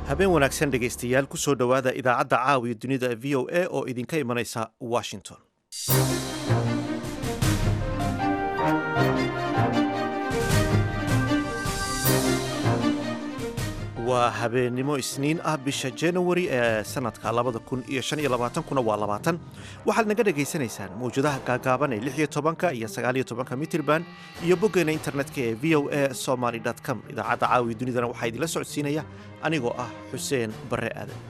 habeen wanaagsan dhegaystayaal ku soo dhowaada idaacadda caawiya dunida v o a oo idinka imanaysa washington waa habeennimo isniin ah bisha januari ee sanadka labada kun iyo shan iyo labaatankuna waa labaatan waxaad naga dhagaysanaysaan mawjadaha gaagaaban ee lix iyo tobanka iyo sagaal iyo tobanka mitirban iyo boggeena internetka ee v o a somaly com idaacadda caawiya dunidana waxaa idinla socodsiinaya anigoo ah xuseen barre aadan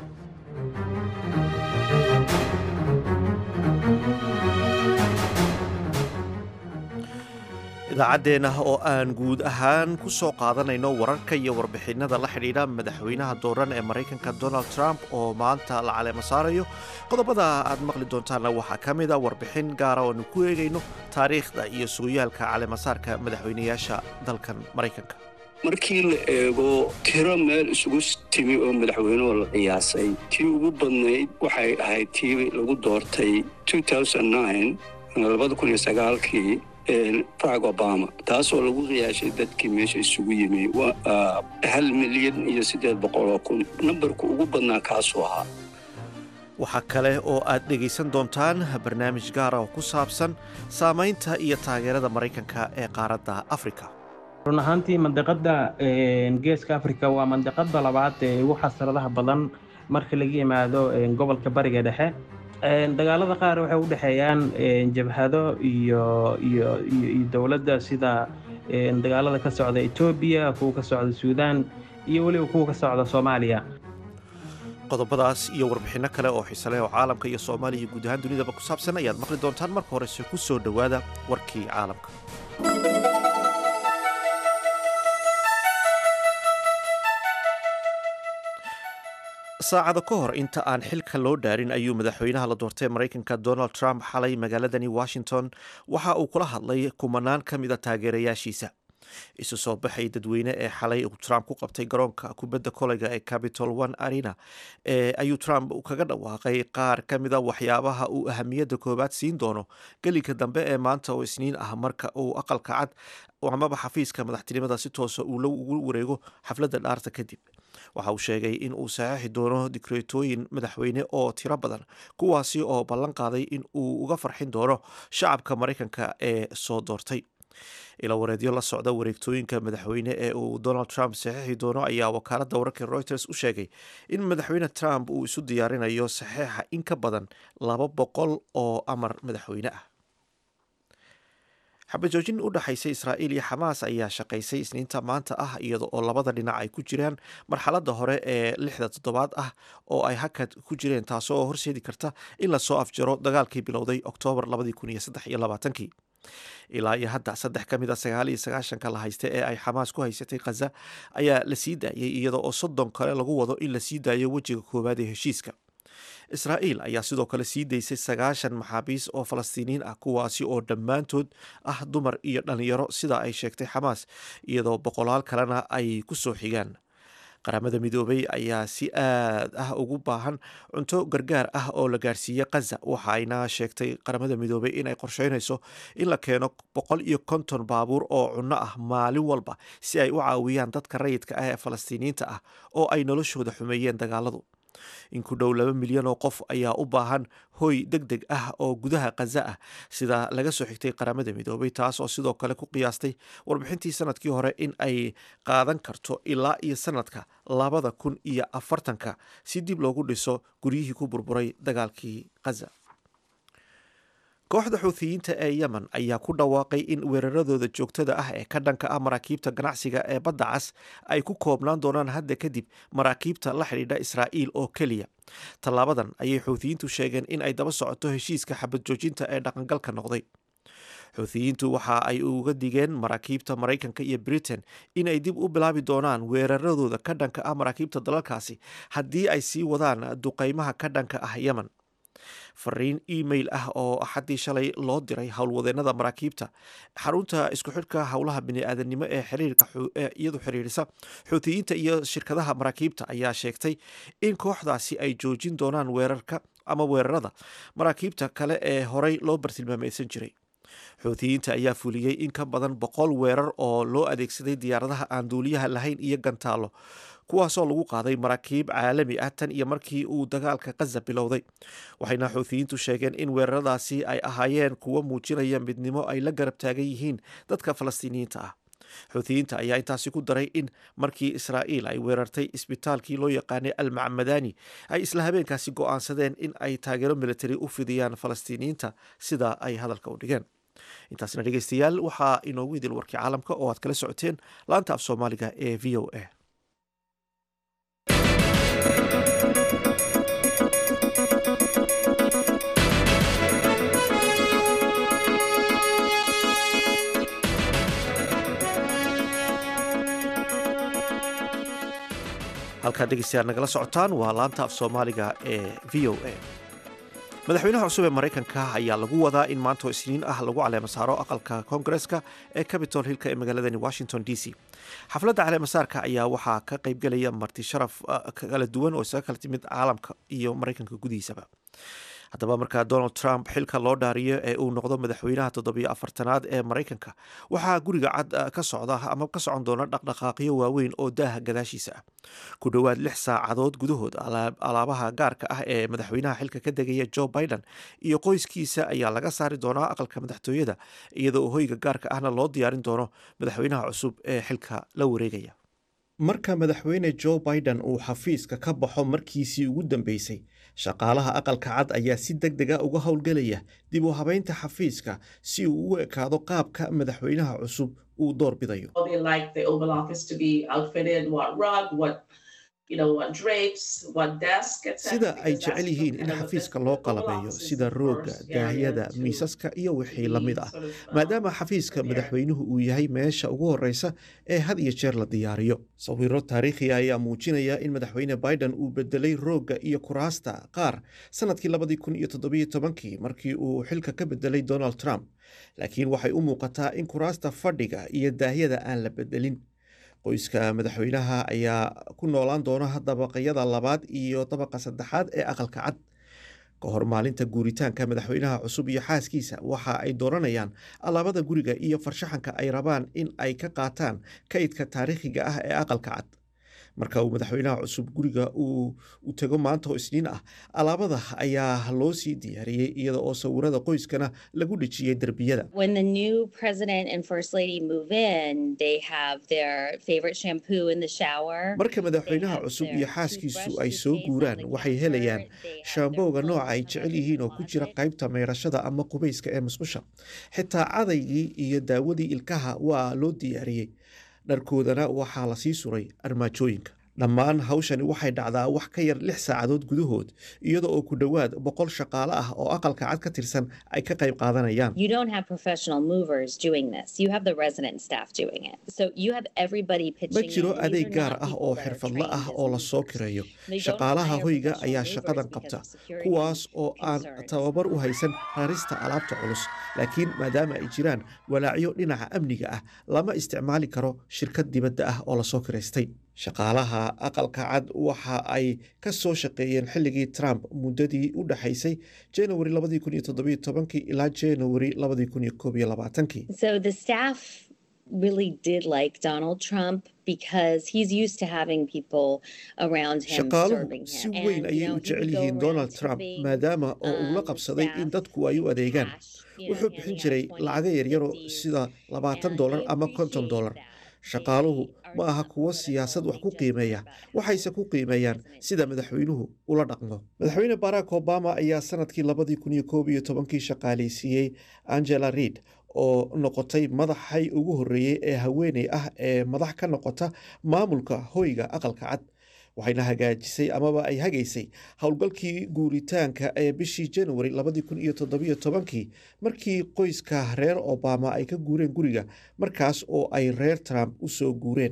idaacaddeenna oo aan guud ahaan ku soo qaadanayno wararka iyo warbixinada la xidhiidha madaxweynaha dooran ee maraykanka donald trump oo maanta la caleemo saarayo qodobada aad maqli doontaanna waxaa ka mid a warbixin gaara oo aanu ku eegayno taariikhda iyo sugayaalka caleemasaarka madaxweynayaasha dalkan maraykanka markii la eego tiro meel isugu timi oo madaxweynuhu la qiyaasay tii ugu badnayd waxay ahayd tii lagu doortay kii barack obama taasoo lagu qiyaashay dadkii meesha isugu yimi hal milyan iyo siddeed boqoloo kun nambarku ugu badnaa kaasuu ahaa waxaa kale oo aad dhegaysan doontaan barnaamij gaara oo ku saabsan saamaynta iyo taageerada maraykanka ee qaaradda afrika run ahaantii mandiqadda geeska afrika waa mandiqada labaad ee ugu xasaradaha badan marka laga yimaado gobolka bariga dhexe dagaalada qaar waxay u dhexeeyaan jabhado iyo iyo iyo dowladda sida dagaalada ka socda etoobiya kuwa ka socda suudaan iyo weliba kuwa ka socda soomaaliya qodobadaas iyo warbixinno kale oo xiise leh oo caalamka iyo soomaaliya iyo guud ahaan dunidaba ku saabsan ayaad maqli doontaan marka horese ku soo dhowaada warkii caalamka saacado ka hor inta aan xilka loo dhaarin ayuu madaxweynaha la doortay maraykanka donald trump xalay magaaladani washington waxa uu kula hadlay kumanaan ka mid a taageerayaashiisa isu soo baxay dadweyne ee xalay uu trump ku qabtay garoonka kubadda koleyga ee capitol one arena ee ayuu trump kaga dhawaaqay qaar ka mid a waxyaabaha uu ahamiyadda koowaad siin doono gelinka dambe ee maanta oo isniin ah marka uu aqalka cad amaba xafiiska madaxtinimada si toosa uu ugu wareego xafladda dhaarta kadib waxa uu sheegay in uu saxeixi doono dikreetooyin madaxweyne oo tiro badan kuwaasi oo ballan qaaday in uu uga farxin doono shacabka maraykanka ee soo doortay ilawareedyo la socda wareegtooyinka madaxweyne ee uu donald trump saxeixi doono ayaa wakaaladda wararka reuters u sheegay in madaxweyne trump uu isu diyaarinayo saxeixa in ka badan laba boqol oo amar madaxweyne ah xabajoojin u dhexaysa israa'iil iyo xamaas ayaa shaqaysay isniinta maanta ah iyada oo labada dhinac ay ku jiraan marxaladda hore ee lixda toddobaad ah oo ay hakad ku jireen taasoo horseedi karta in lasoo afjaro dagaalkii bilowday oktoobar kii ilaa iyo hadda saddex ka mid a sagaal iyo sagaashanka la haysta ee ay xamaas ku haysatay khaza ayaa la sii daayay iyada oo soddon kale lagu wado in la sii daayo wejiga koowaad ee heshiiska israa'iil ayaa sidoo kale sii daysay sagaashan maxaabiis oo falastiiniyiin ah kuwaasi oo dhammaantood ah dumar iyo dhallinyaro sida ay sheegtay xamaas iyadoo boqolaal kalena ay ku soo xigaan qaramada midoobay ayaa si aad ah ugu baahan cunto gargaar ah oo la gaarsiiyey khaza waxayna sheegtay qaramada midoobay inay qorsheynayso in la keeno boqol iyo konton baabuur oo cunno ah maalin walba si ay u caawiyaan dadka rayidka ah ee falastiiniyiinta ah oo ay noloshooda xumeeyeen dagaaladu in ku dhow laba milyan oo qof ayaa u baahan hoy deg deg ah oo gudaha khaza ah sida laga soo xigtay qaramada midoobay taas oo sidoo kale ku qiyaastay warbixintii sanadkii hore in ay qaadan karto ilaa iyo sanadka labada kun iyo afartanka si dib loogu dhiso guryihii ku burburay dagaalkii khaza kooxda xuuthiyiinta ee yemen ayaa ku dhawaaqay in weeraradooda joogtada ah ee ka dhanka ah maraakiibta ganacsiga ee badda cas ay ku koobnaan doonaan hadda kadib maraakiibta la xidhiidha israa'iil oo keliya tallaabadan ayay xuuthiyiintu sheegeen in ay daba socoto heshiiska xabad joojinta ee dhaqangalka noqday xuuthiyiintu waxa ay uga digeen maraakiibta maraykanka iyo britain inay dib u bilaabi doonaan weeraradooda ka dhanka ah maraakiibta dalalkaasi haddii ay sii wadaan duqeymaha ka dhanka ah yemen fariin email ah oo axaddii shalay loo diray howlwadeenada maraakiibta xarunta isku xidhka howlaha bini-aadanimo ee xiriirka iyadu xiriirisa xuutiyiinta iyo shirkadaha maraakiibta ayaa sheegtay in kooxdaasi ay joojin doonaan weerarka ama weerarada maraakiibta kale ee horey loo bartilmaamaysan jiray xuutiyiinta ayaa fuliyey in ka badan boqol weerar oo loo adeegsaday diyaaradaha aan duuliyaha lahayn iyo gantaallo kuwaasoo lagu qaaday maraakiib caalami ah tan iyo markii uu dagaalka kaza bilowday waxayna xuuthiyiintu sheegeen in weeraradaasi ay ahaayeen kuwo muujinaya midnimo ay la garab taagan yihiin dadka falastiiniyiinta ah xuuthiyiinta ayaa intaasi ku daray in markii israa'iil ay weerartay isbitaalkii loo yaqaanay almacmadani ay isla habeenkaasi go'aansadeen in ay taageero militari u fidiyaan falastiiniyiinta sida ay hadalka u dhigeen intaasna dhegeystayaal waxaa inoogu idil warkii caalamka oo aad kala socoteen laanta af soomaaliga ee v o a halkaad dhegeystayaal nagala socotaan waa laanta af soomaaliga ee v o a madaxweynaha cusub ee maraykanka ayaa lagu wadaa in maantoo isniin ah lagu caleemasaaro aqalka koongareska ee capitol hillka ee magaaladani washington d c xafladda caleemasaarka ayaa waxaa ka qaybgelaya marti sharaf kala duwan oo isaga kala timid caalamka iyo maraykanka gudihiisaba haddaba markaa donald trump xilka loo dhaariyo ee uu noqdo madaxweynaha toddobiyo afartanaad ee maraykanka waxaa guriga cad ka socda ama ka socon doona dhaqdhaqaaqyo waaweyn oo daaha gadaashiisa ah ku dhowaad lix saacadood gudahood alaabaha gaarka ah ee madaxweynaha xilka ka degaya joe biden iyo qoyskiisa ayaa laga saari doonaa aqalka madaxtooyada iyadoo hoyga gaarka ahna loo diyaarin doono madaxweynaha cusub ee xilka la wareegaya marka madaxweyne joe biden uu xafiiska ka baxo markiisii ugu dambeysay shaqaalaha aqalka cad ayaa si deg dega uga howlgelaya dib u habeynta xafiiska si uu u ekaado qaabka madaxweynaha cusub uu door bidayo sida ay jecel yihiin in xafiiska loo qalabeeyo sida roogga daahyada miisaska iyo wixii la mid ah maadaama xafiiska madaxweynuhu uu yahay meesha ugu horeysa ee had iyo jeer la diyaariyo sawiro taariikhiya ayaa muujinaya in madaxweyne biden uu bedelay roogga iyo kuraasta qaar sanadkii labadii kun iyo toddobiyo tobankii markii uu xilka ka bedelay donald trump laakiin waxay u muuqataa in kuraasta fadhiga iyo daahyada aan la bedelin qoyska madaxweynaha ayaa ku noolaan doona dabaqyada labaad iyo dabaqa saddexaad ee aqalka cad ka hor maalinta guuritaanka madaxweynaha cusub iyo xaaskiisa waxa ay dooranayaan alaabada guriga iyo farshaxanka ay rabaan in ay ka qaataan kaydka taariikhiga ah ee aqalka cad marka uu madaxweynaha cusub guriga u tego maanta oo isniin ah alaabada ayaa loo sii diyaariyey iyada oo sawirada qoyskana lagu dhejiyey derbiyada marka madaxweynaha cusub iyo xaaskiisu ay soo guuraan waxay helayaan shaambowga nooca ay jecel yihiin oo ku jira qaybta meyrashada ama qubayska ee musqusha xitaa cadaygii iyo daawadii ilkaha waa loo diyaariyey dharkoodana waxaa la sii suray armaajooyinka dhammaan hawshani waxay dhacdaa wax ka yar lix saacadood gudahood iyada oo ku dhowaad boqol shaqaale ah oo aqalka cad ka tirsan ay ka qayb qaadanayaan ma jiro adeeg gaar ah oo xirfadla ah oo la soo kireeyo shaqaalaha hoyga ayaa shaqadan qabta kuwaas oo aan tababar u haysan rarista alaabta culus laakiin maadaama ay jiraan walaacyo dhinaca amniga ah lama isticmaali karo shirkad dibadda ah oo lasoo kiraystay shaqaalaha aqalka cad waxa ay ka soo shaqeeyeen xilligii trump muddadii u dhexaysay january ilaa january shaqaaluhu si weyn ayay u jecel yihiin donald trump maadaama oo uu la qabsaday in dadku ay u adeegaan wuxuu bixin jiray lacago yaryaro sida labaatan dolar ama konton dolar shaqaaluhu ma aha kuwo siyaasad wax ku qiimeeya waxayse ku qiimeeyaan sida madaxweynuhu ula dhaqmo madaxweyne barack obama ayaa sanadkii labadii kun iyo koob iyo tobankii shaqaaleysiiyey angela reid oo noqotay madaxay ugu horreeyey ee haweeney ah ee madax ka noqota maamulka hoyga aqalka cad waxayna hagaajisay amaba ay hagaysay howlgalkii guuritaanka ee bishii january labadii kun iyo toddobiyo tobankii markii qoyska reer obama ay ka guureen guriga markaas oo ay reer trump u soo guureen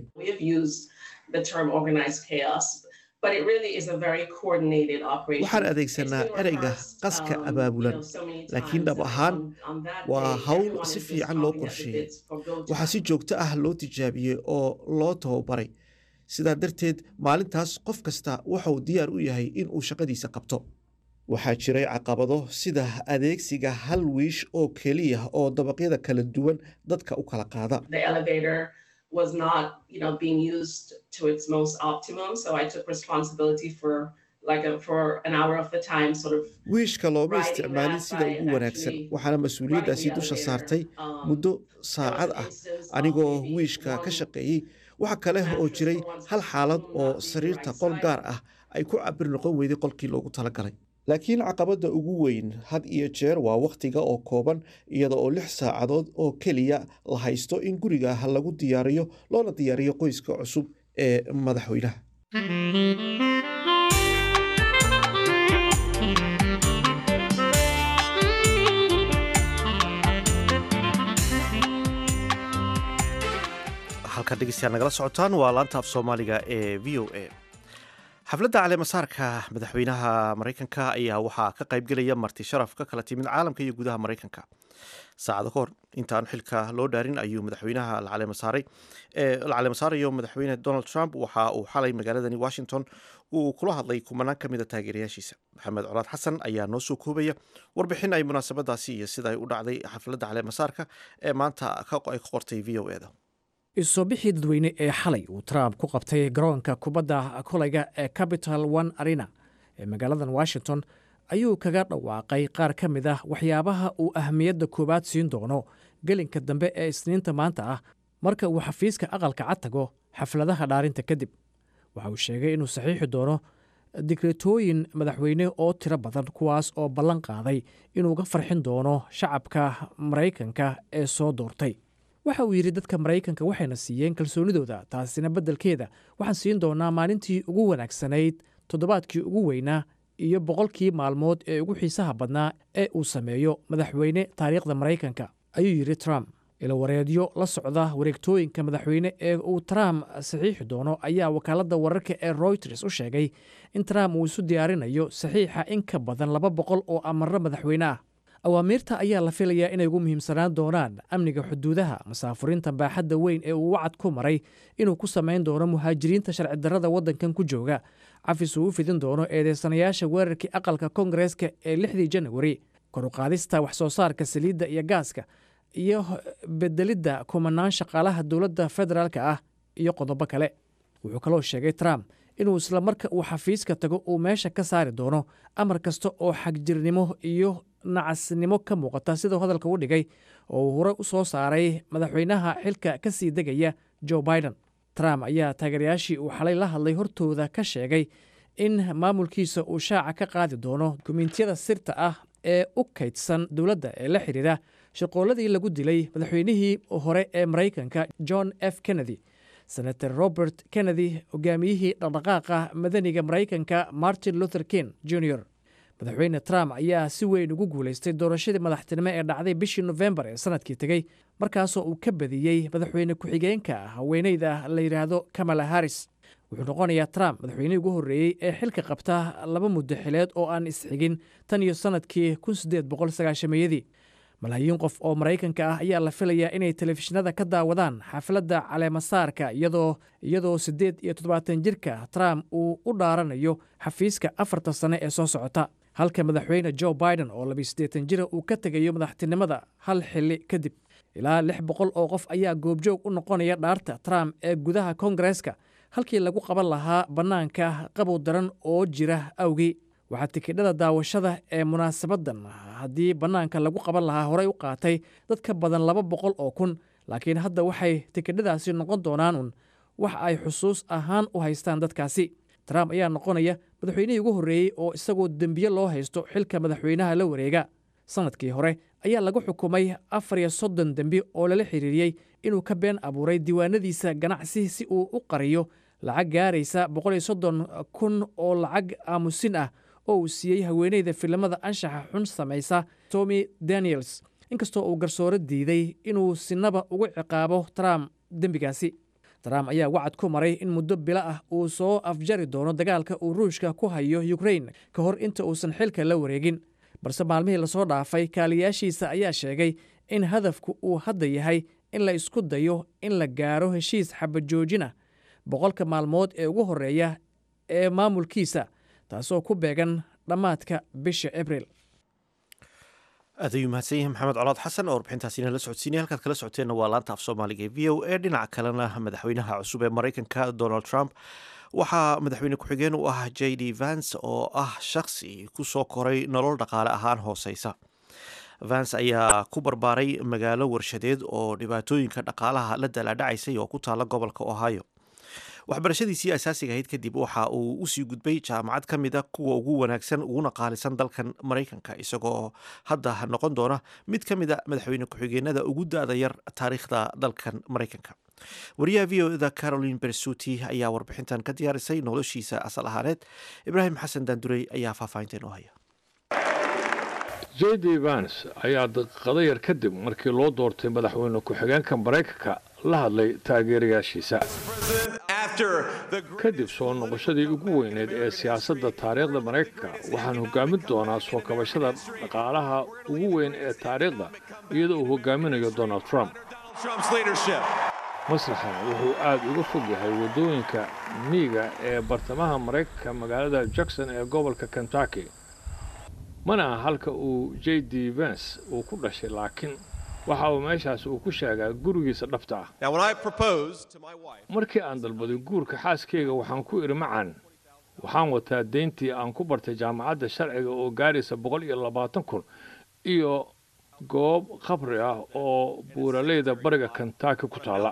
waxaan adeegsanaa ereyga qaska abaabulan laakiin dhab ahaan waa hawl si fiican loo qorsheeyey waxaa si joogto ah loo tijaabiyey oo loo tababaray sidaa darteed maalintaas qof kasta wuxuu diyaar u yahay in uu shaqadiisa qabto waxaa jiray caqabado sida adeegsiga hal wiish oo keliya oo dabaqyada kala duwan dadka u kala qaada was not, you know, being used to its most optimum. So I took responsibility for like a, for an hour of the time, sort of. wiishka looma isticmaalin sida ugu wanaagsan waxaana mas-uuliyaddaasi dusha saartay muddo saacad ah anigoo wiishka ka shaqeeyey waxa kale oo jiray hal xaalad oo sariirta qol gaar ah ay ku cabir noqon weyday qolkii loogu talagalay laakiin caqabadda ugu weyn had iyo jeer waa wakhtiga oo kooban iyada oo lix saacadood oo keliya la haysto in guriga lagu diyaariyo loona diyaariyo qoyska cusub ee madaxweynaha halkan dhegeystayaal nagala socotaan waa laanta af soomaaliga ee v o a xafladda caleemasaarka madaxweynaha maraykanka ayaa waxaa ka qaybgelaya marti sharaf ka kala timid caalamka iyo gudaha maraykanka saacado ka hor intaan xilka loo dhaarin ayuu madaxweynaha la caleemasaaray la caleemasaarayo madaxweyne donald trump waxa uu xalay magaaladani washington uu kula hadlay kumanaan ka mid a taageerayaashiisa maxamed colaad xasan ayaa noo soo koobaya warbixin ay munaasabadaasi iyo sida ay u dhacday xafladda caleemasaarka ee maanta ay ka qortay v o eda isoo bixii dadweyne ee xalay uu trump ku qabtay garoonka kubadda kolayga ee capital one arena ee magaaladan washington ayuu kaga dhawaaqay qaar ka mid ah waxyaabaha uu ahmiyadda koowaad siin doono gelinka dambe ee isniinta maanta ah marka uu xafiiska aqalka cad tago xafladaha dhaarinta kadib waxa uu sheegay inuu saxiixi doono digretooyin madaxweyne oo tiro badan kuwaas oo ballan qaaday inuu ga farxin doono shacabka maraykanka ee soo doortay waxa uu yidhi dadka maraykanka waxayna siiyeen kalsoonidooda taasina beddelkeeda waxaan siin doonaa maalintii ugu wanaagsanayd toddobaadkii ugu weynaa iyo boqolkii maalmood ee ugu xiisaha badnaa ee uu sameeyo madaxweyne taariikhda maraykanka ayuu yidhi trump ilawareedyo la socda wareegtooyinka madaxweyne ee uu trump saxiixi doono ayaa wakaaladda wararka ee royters u sheegay in trump uu isu diyaarinayo saxiixa in ka badan laba boqol oo amarro madaxweyne ah awaamiirta ayaa la filayaa inay ugu muhiimsanaan doonaan amniga xuduudaha masaafurinta baaxadda weyn ee uu wacad ku maray inuu ku samayn doono muhaajiriinta sharci darrada waddankan ku jooga cafis uu u fidin doono eedeysanayaasha weerarkii aqalka koongareeska ee lixdii janawari koruqaadista wax soo saarka saliidda iyo gaaska iyo bedelidda kumanaan shaqaalaha dowladda federaalka ah iyo qodobo kale wuxuu kaloo sheegay trump inuu isla marka uu xafiiska tago uu meesha ka saari doono amar kasta oo xagjirnimo iyo nacasnimo ka muuqata siduu hadalka u dhigay oo uu hore u soo saaray madaxweynaha xilka ka sii degaya joe biden trump ayaa taageerayaashii uu xalay la hadlay hortooda ka sheegay in maamulkiisa uu shaaca ka qaadi doono dukumentiyada sirta ah ee u kaydsan dowladda ee la xidhiidha shaqooladii lagu dilay madaxweynihii hore ee maraykanka john f kennedy senator robert kennedy hogaamiyihii dhaqdhaqaaqa madaniga maraykanka martin luther king jr madaxweyne trump ayaa si weyn ugu guulaystay doorashadii madaxtinimo ee dhacday bishii nofembar ee sanadkii tegey markaasoo uu ka badiyey madaxweyne ku-xigeenka haweeneyda la yidhaahdo kamala harris wuxuu noqonayaa trump madaxweynihii ugu horreeyey ee xilka qabta laba muddo xileed oo aan isxigin tan iyo sannadkii iyadii malaayiin qof oo maraykanka ah ayaa la filayaa inay telefishinada ka daawadaan xafladda caleemasaarka iyadoo iyadoo siddeed iyo toddobaatan jirka trump uu u dhaaranayo xafiiska afarta sane ee soo socota halka madaxweyne joe biden oo labiyo siddeetan jira uu ka tegayo madaxtinimada hal xilli kadib ilaa lix boqol oo qof ayaa goobjoog u noqonaya dhaarta trump ee gudaha koongareeska halkii lagu qaban lahaa bannaanka qabow daran oo jira awgii waxaa tikidhada daawashada ee munaasabaddan haddii bannaanka lagu qaban lahaa horey u qaatay dad ka badan laba boqol oo kun laakiin hadda waxay tikidhadaasi noqon doonaan un wax ay xusuus ahaan u haystaan dadkaasi trump ayaa noqonaya madaxweynihii ugu horreeyey oo isagoo dembiye loo haysto xilka madaxweynaha la wareega sannadkii hore ayaa lagu xukumay afar iyo soddon dembi oo lala xiriiriyey inuu ka been abuuray diiwaanadiisa ganacsi si uu u qariyo lacag gaaraysa boqol iyo soddon kun oo lacag aamusin ah oo uu siiyey haweeneyda filimada anshaxa xun samaysa tommy daniels inkastoo uu garsooro diiday inuu sinaba ugu ciqaabo trump dembigaasi trump ayaa wacad ku maray in muddo bilo ah uu soo afjari doono dagaalka uu ruushka ku hayo ukrain ka hor inta uusan xilka la wareegin balse maalmihii lasoo dhaafay kaaliyaashiisa ayaa sheegay in hadafku uu hadda yahay in la isku dayo in la gaaro heshiis xabajoojin ah boqolka maalmood ee ugu horreeya ee maamulkiisa taasoo ku beegan dhammaadka bisha abril aad ayuu mahadsan yahay maxamed colaad xasan oo warbixintaasina la socodsiinaya halkaad kala socoteenna waa laanta af soomaaliga ee v o a dhinaca kalena madaxweynaha cusub ee maraykanka donald trump waxaa madaxweyne ku-xigeen u ah j d vance oo ah shakhsi ku soo koray nolol dhaqaale ahaan hooseysa vance ayaa ku barbaaray magaalo warshadeed oo dhibaatooyinka dhaqaalaha la dalaadhacaysay oo ku taala gobolka ohio waxbarashadiisii asaasiga ahayd kadib waxa uu usii gudbay jaamacad ka mid a kuwa ugu wanaagsan uguna qaalisan dalkan maraykanka isagoo hadda noqon doona mid ka mid a madaxweyne ku-xigeenada ugu da-da yar taariikhda dalkan maraykanka wariyaha v o da caroline bersuti ayaa warbixintan ka diyaarisay noloshiisa asal ahaaneed ibraahim xasan daandurey ayaa faahfaahinteen u haya j d vans ayaa daqiiqado yar kadib markii loo doortay madaxweyne ku-xigeenka maraykanka la hadlay taageerayaashiisa kadib soo noqoshadii ugu weyneed ee siyaasadda taariikhda maraykanka waxaan hogaamin doonaa soo kabashada dhaqaalaha ugu weyn ee taariikhda iyadoo uu hogaaminayo donald trump masraxan wuxuu aad uga fog yahay waddooyinka miiga ee bartamaha maraykanka magaalada jackson ee gobolka kentucky mana aha halka uu j d vance uu ku dhashay laakiin waxa uu meeshaas uu ku sheegaa gurigiisa dhabta ah markii aan dalbaday guurka xaaskeyga waxaan ku idhi macaan waxaan wataa deyntii aan ku bartay jaamacadda sharciga oo gaaraysa boqol iyo labaatan kun iyo goob khabri ah oo buuraleyda bariga kentucky ku taalla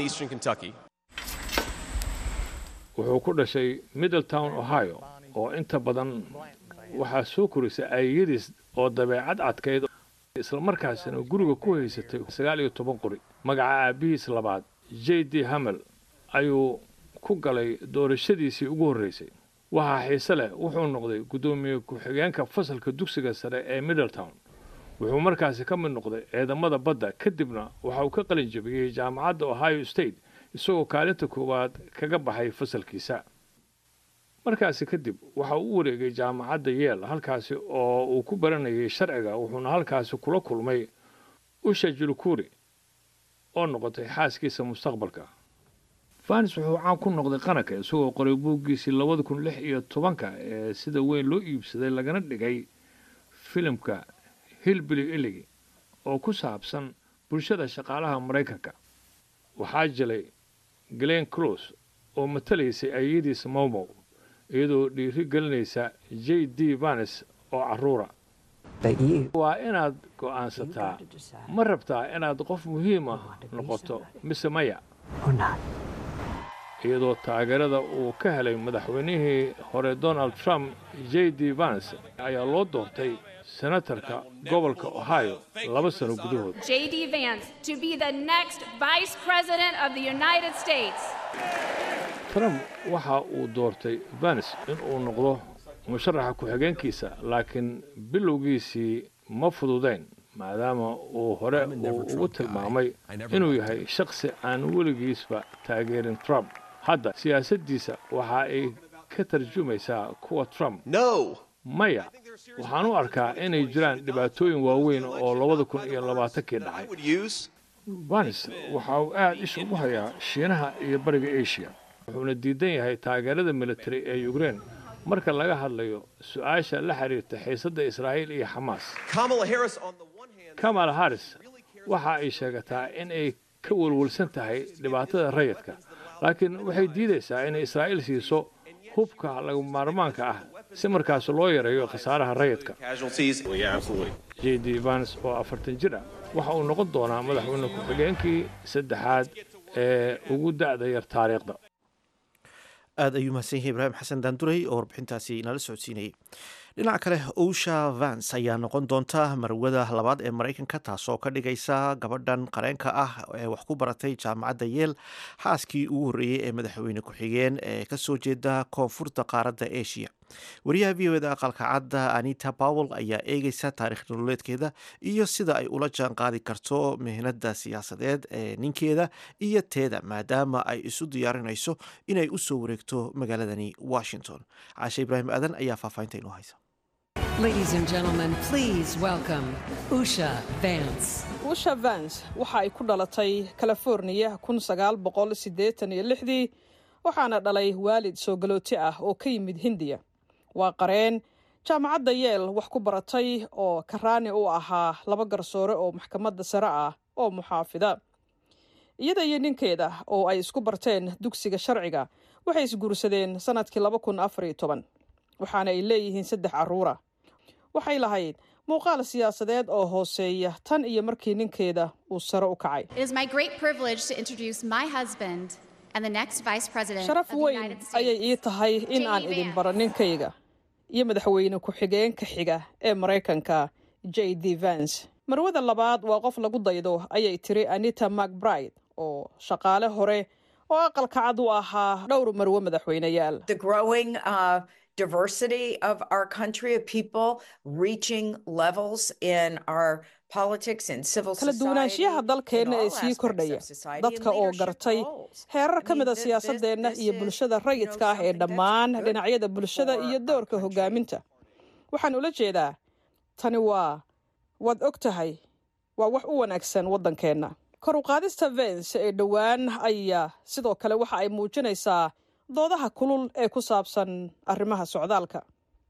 wuxuu ku dhashay middletown ohio oo inta badan waxaa soo korisay aayadiis oo dabeecad adkayd islamarkaasina guriga ku haysatay sagaal iyo toban qori magaca aabbihiis labaad j d hamel ayuu ku galay doorashadiisii ugu horreysay waxaa xiise leh wuxuu noqday guddoomiye ku-xigeenka fasalka dugsiga sare ee middletown wuxuu markaasi ka mid noqday ciidamada badda kadibna waxa uu ka qalin jabiyey jaamacadda ohio state isagoo kaalinta koowaad kaga baxay fasalkiisa markaasi kadib waxa uu u wareegay jaamacadda yeel halkaasi oo uu ku baranayay sharciga wuxuuna halkaasi kula kulmay usha julukuri oo noqotay xaaskiisa mustaqbalka vanis wuxuu caan ku noqday qaranka isagoo qoray buuggiisii labada kun lix iyo tobanka ee sida weyn loo iibsaday lagana dhigay filimka hilbili iligi oo ku saabsan bulshada shaqaalaha maraykanka waxaa jilay glen close oo matalaysay ayadiisa mowmow iyadoo dhiiri gelinaysa j d vanes oo carruura waa inaad go'aansataa ma rabtaa inaad qof muhiim ah noqoto mise maya iyadoo taageerada uu ka helay madaxweynihii hore donald trump j d vans ayaa loo doortay senatarka gobolka ohio laba sano gudahood J.D. Vance to be the next Vice President of the United States. trump waxa uu doortay vans inuu noqdo musharaxa ku-xigeenkiisa laakiin bilowgiisii ma fududayn maadaama uu hore uu ugu tilmaamay inuu yahay shakhsi aan weligiisba taageerin trump hadda siyaasaddiisa waxa ay ka tarjumaysaa kuwa trump maya waxaan u arkaa inay jiraan dhibaatooyin waaweyn oo labada kun iyo labaatankii dhacay vans waxa uu aad isha ugu hayaa shiinaha iyo bariga asia wuxuuna diidan yahay taageerada militari ee ukrein marka laga hadlayo su-aasha la xiriirta xiisadda israa'iil iyo xamaas kamal haris waxa ay sheegataa in ay ka welwelsan tahay dhibaatada rayidka laakiin waxay diidaysaa inay israa'iil siiso hubka laga maarmaanka ah si markaas loo yareeyo khasaaraha rayidka j d vans oo afartan jir ah waxa uu noqon doonaa madaxweyne ku-xigeenkii saddexaad ee ugu da'da yar taariikhda aada ayuu mahadsan yahay ibraahim xasan daanduray oo warbixintaasi nala socodsiinayay dhinaca kale owsha vans ayaa noqon doonta marwada labaad ee maraykanka taasoo ka dhigaysa gabadhan qareenka ah ee wax ku baratay jaamacadda yeel xaaskii ugu horreeyey ee madaxweyne ku-xigeen ee kasoo jeeda koonfurta qaaradda asia wariyaha v o da aqalka cadda anita powell ayaa eegeysa taarikh nololeedkeeda iyo sida ay ula jaan qaadi karto mihnada siyaasadeed ee ninkeeda iyo teeda maadaama ay isu diyaarinayso inay usoo wareegto magaaladani washington caashe ibraahim aadan ayaa faahfaahinta inoo haysa Ladies and gentlemen, please welcome Usha Vance. usha vans waxa ay ku dhalatay californiya kun sagaal boqol siddeetan iyo lixdii waxaana dhalay waalid soo galooti ah oo ka yimid hindiya waa qareen jaamacadda yeel wax ku baratay oo karaani u ahaa laba garsoore oo maxkamadda sare ah oo muxaafida iyada iyo ninkeeda oo ay isku barteen dugsiga sharciga waxay isguursadeen sannadkii laba kun afar iyo toban waxaana ay leeyihiin saddex carruura waxay lahayd muuqaal siyaasadeed oo hooseeya tan iyo markii ninkeeda uu sare u kacay sharaf weyn ayay ii tahay in aan idin baro ninkayga iyo madaxweyne ku-xigeenka xiga ee maraykanka j d vance marwada labaad waa qof lagu daydo ayay tiri anita macbride oo shaqaale hore oo aqalka cad u ahaa dhowr marwe madaxweyneyaal diversity of our country of people reaching levels in our politics and civil kala duwanaanshiyaha dalkeenna ee sii kordhaya dadka oo gartay heerar ka mid a siyaasadeenna iyo bulshada rayidka ah ee dhammaan dhinacyada bulshada iyo doorka hogaaminta waxaan ula jeedaa tani waa waad og tahay waa wax u wanaagsan waddankeenna kor u qaadista vence ee dhowaan ayaa sidoo kale waxa ay muujinaysaa doodaha kulul ee ku saabsan arrimaha socdaalka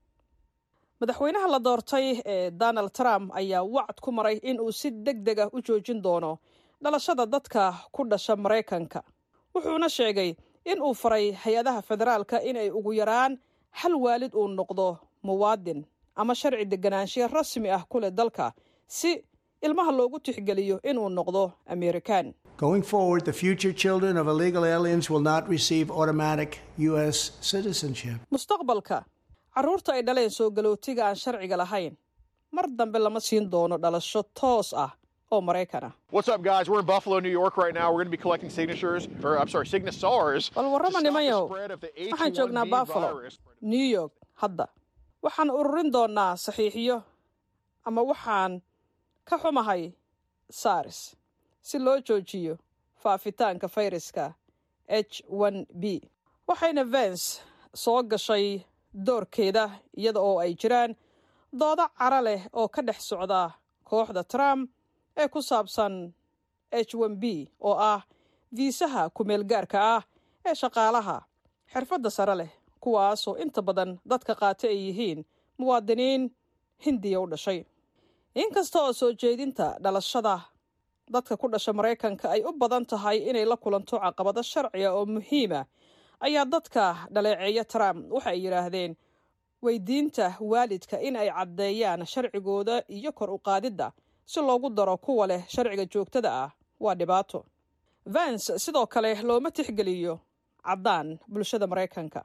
madaxweynaha la doortay ee donald trump ayaa wacd ku maray in uu si deg deg ah u joojin doono dhalashada dadka ku dhasha maraykanka wuxuuna sheegay in uu faray hay-adaha federaalka inay ugu yaraan hal waalid uu noqdo muwaadin ama sharci deganaanshiya rasmi ah ku leh dalka si ilmaha loogu tixgeliyo inuu noqdo amerikaan Going forward, the future children of illegal aliens will not receive automatic U.S. citizenship. mustaqbalka carruurta ay dhaleen soo galootiga aan sharciga lahayn mar dambe lama siin doono dhalasho toos ah oo maraykan ah What's up, guys? We're in Buffalo, New York right now. We're going to be collecting signatures, or I'm sorry, signatars. bal warrama nimayow spread of the waxaan joognaa H1B buffalo virus. new york hadda waxaan ururin doonaa saxiixiyo ama waxaan ka xumahay sars si loo joojiyo faafitaanka fayraska h b waxayna vence soo gashay doorkeeda iyada oo ay jiraan doodo cara leh oo ka dhex socda kooxda trump ee ku saabsan h b oo ah fiisaha ku-meelgaarka ah ee shaqaalaha xirfadda sare leh kuwaasoo inta badan dadka qaata ay yihiin muwaadiniin hindiya u dhashay inkasta oo soo jeedinta dhalashada dadka ku dhasha maraykanka ay u badan tahay inay la kulanto caqabado sharciga oo muhiima ayaa dadka dhaleeceeya trump waxay yidhaahdeen weydiinta waalidka in ay caddeeyaan sharcigooda iyo kor u qaadidda si loogu daro kuwa leh sharciga joogtada ah waa dhibaato vance sidoo kale looma tixgeliyo caddaan bulshada maraykanka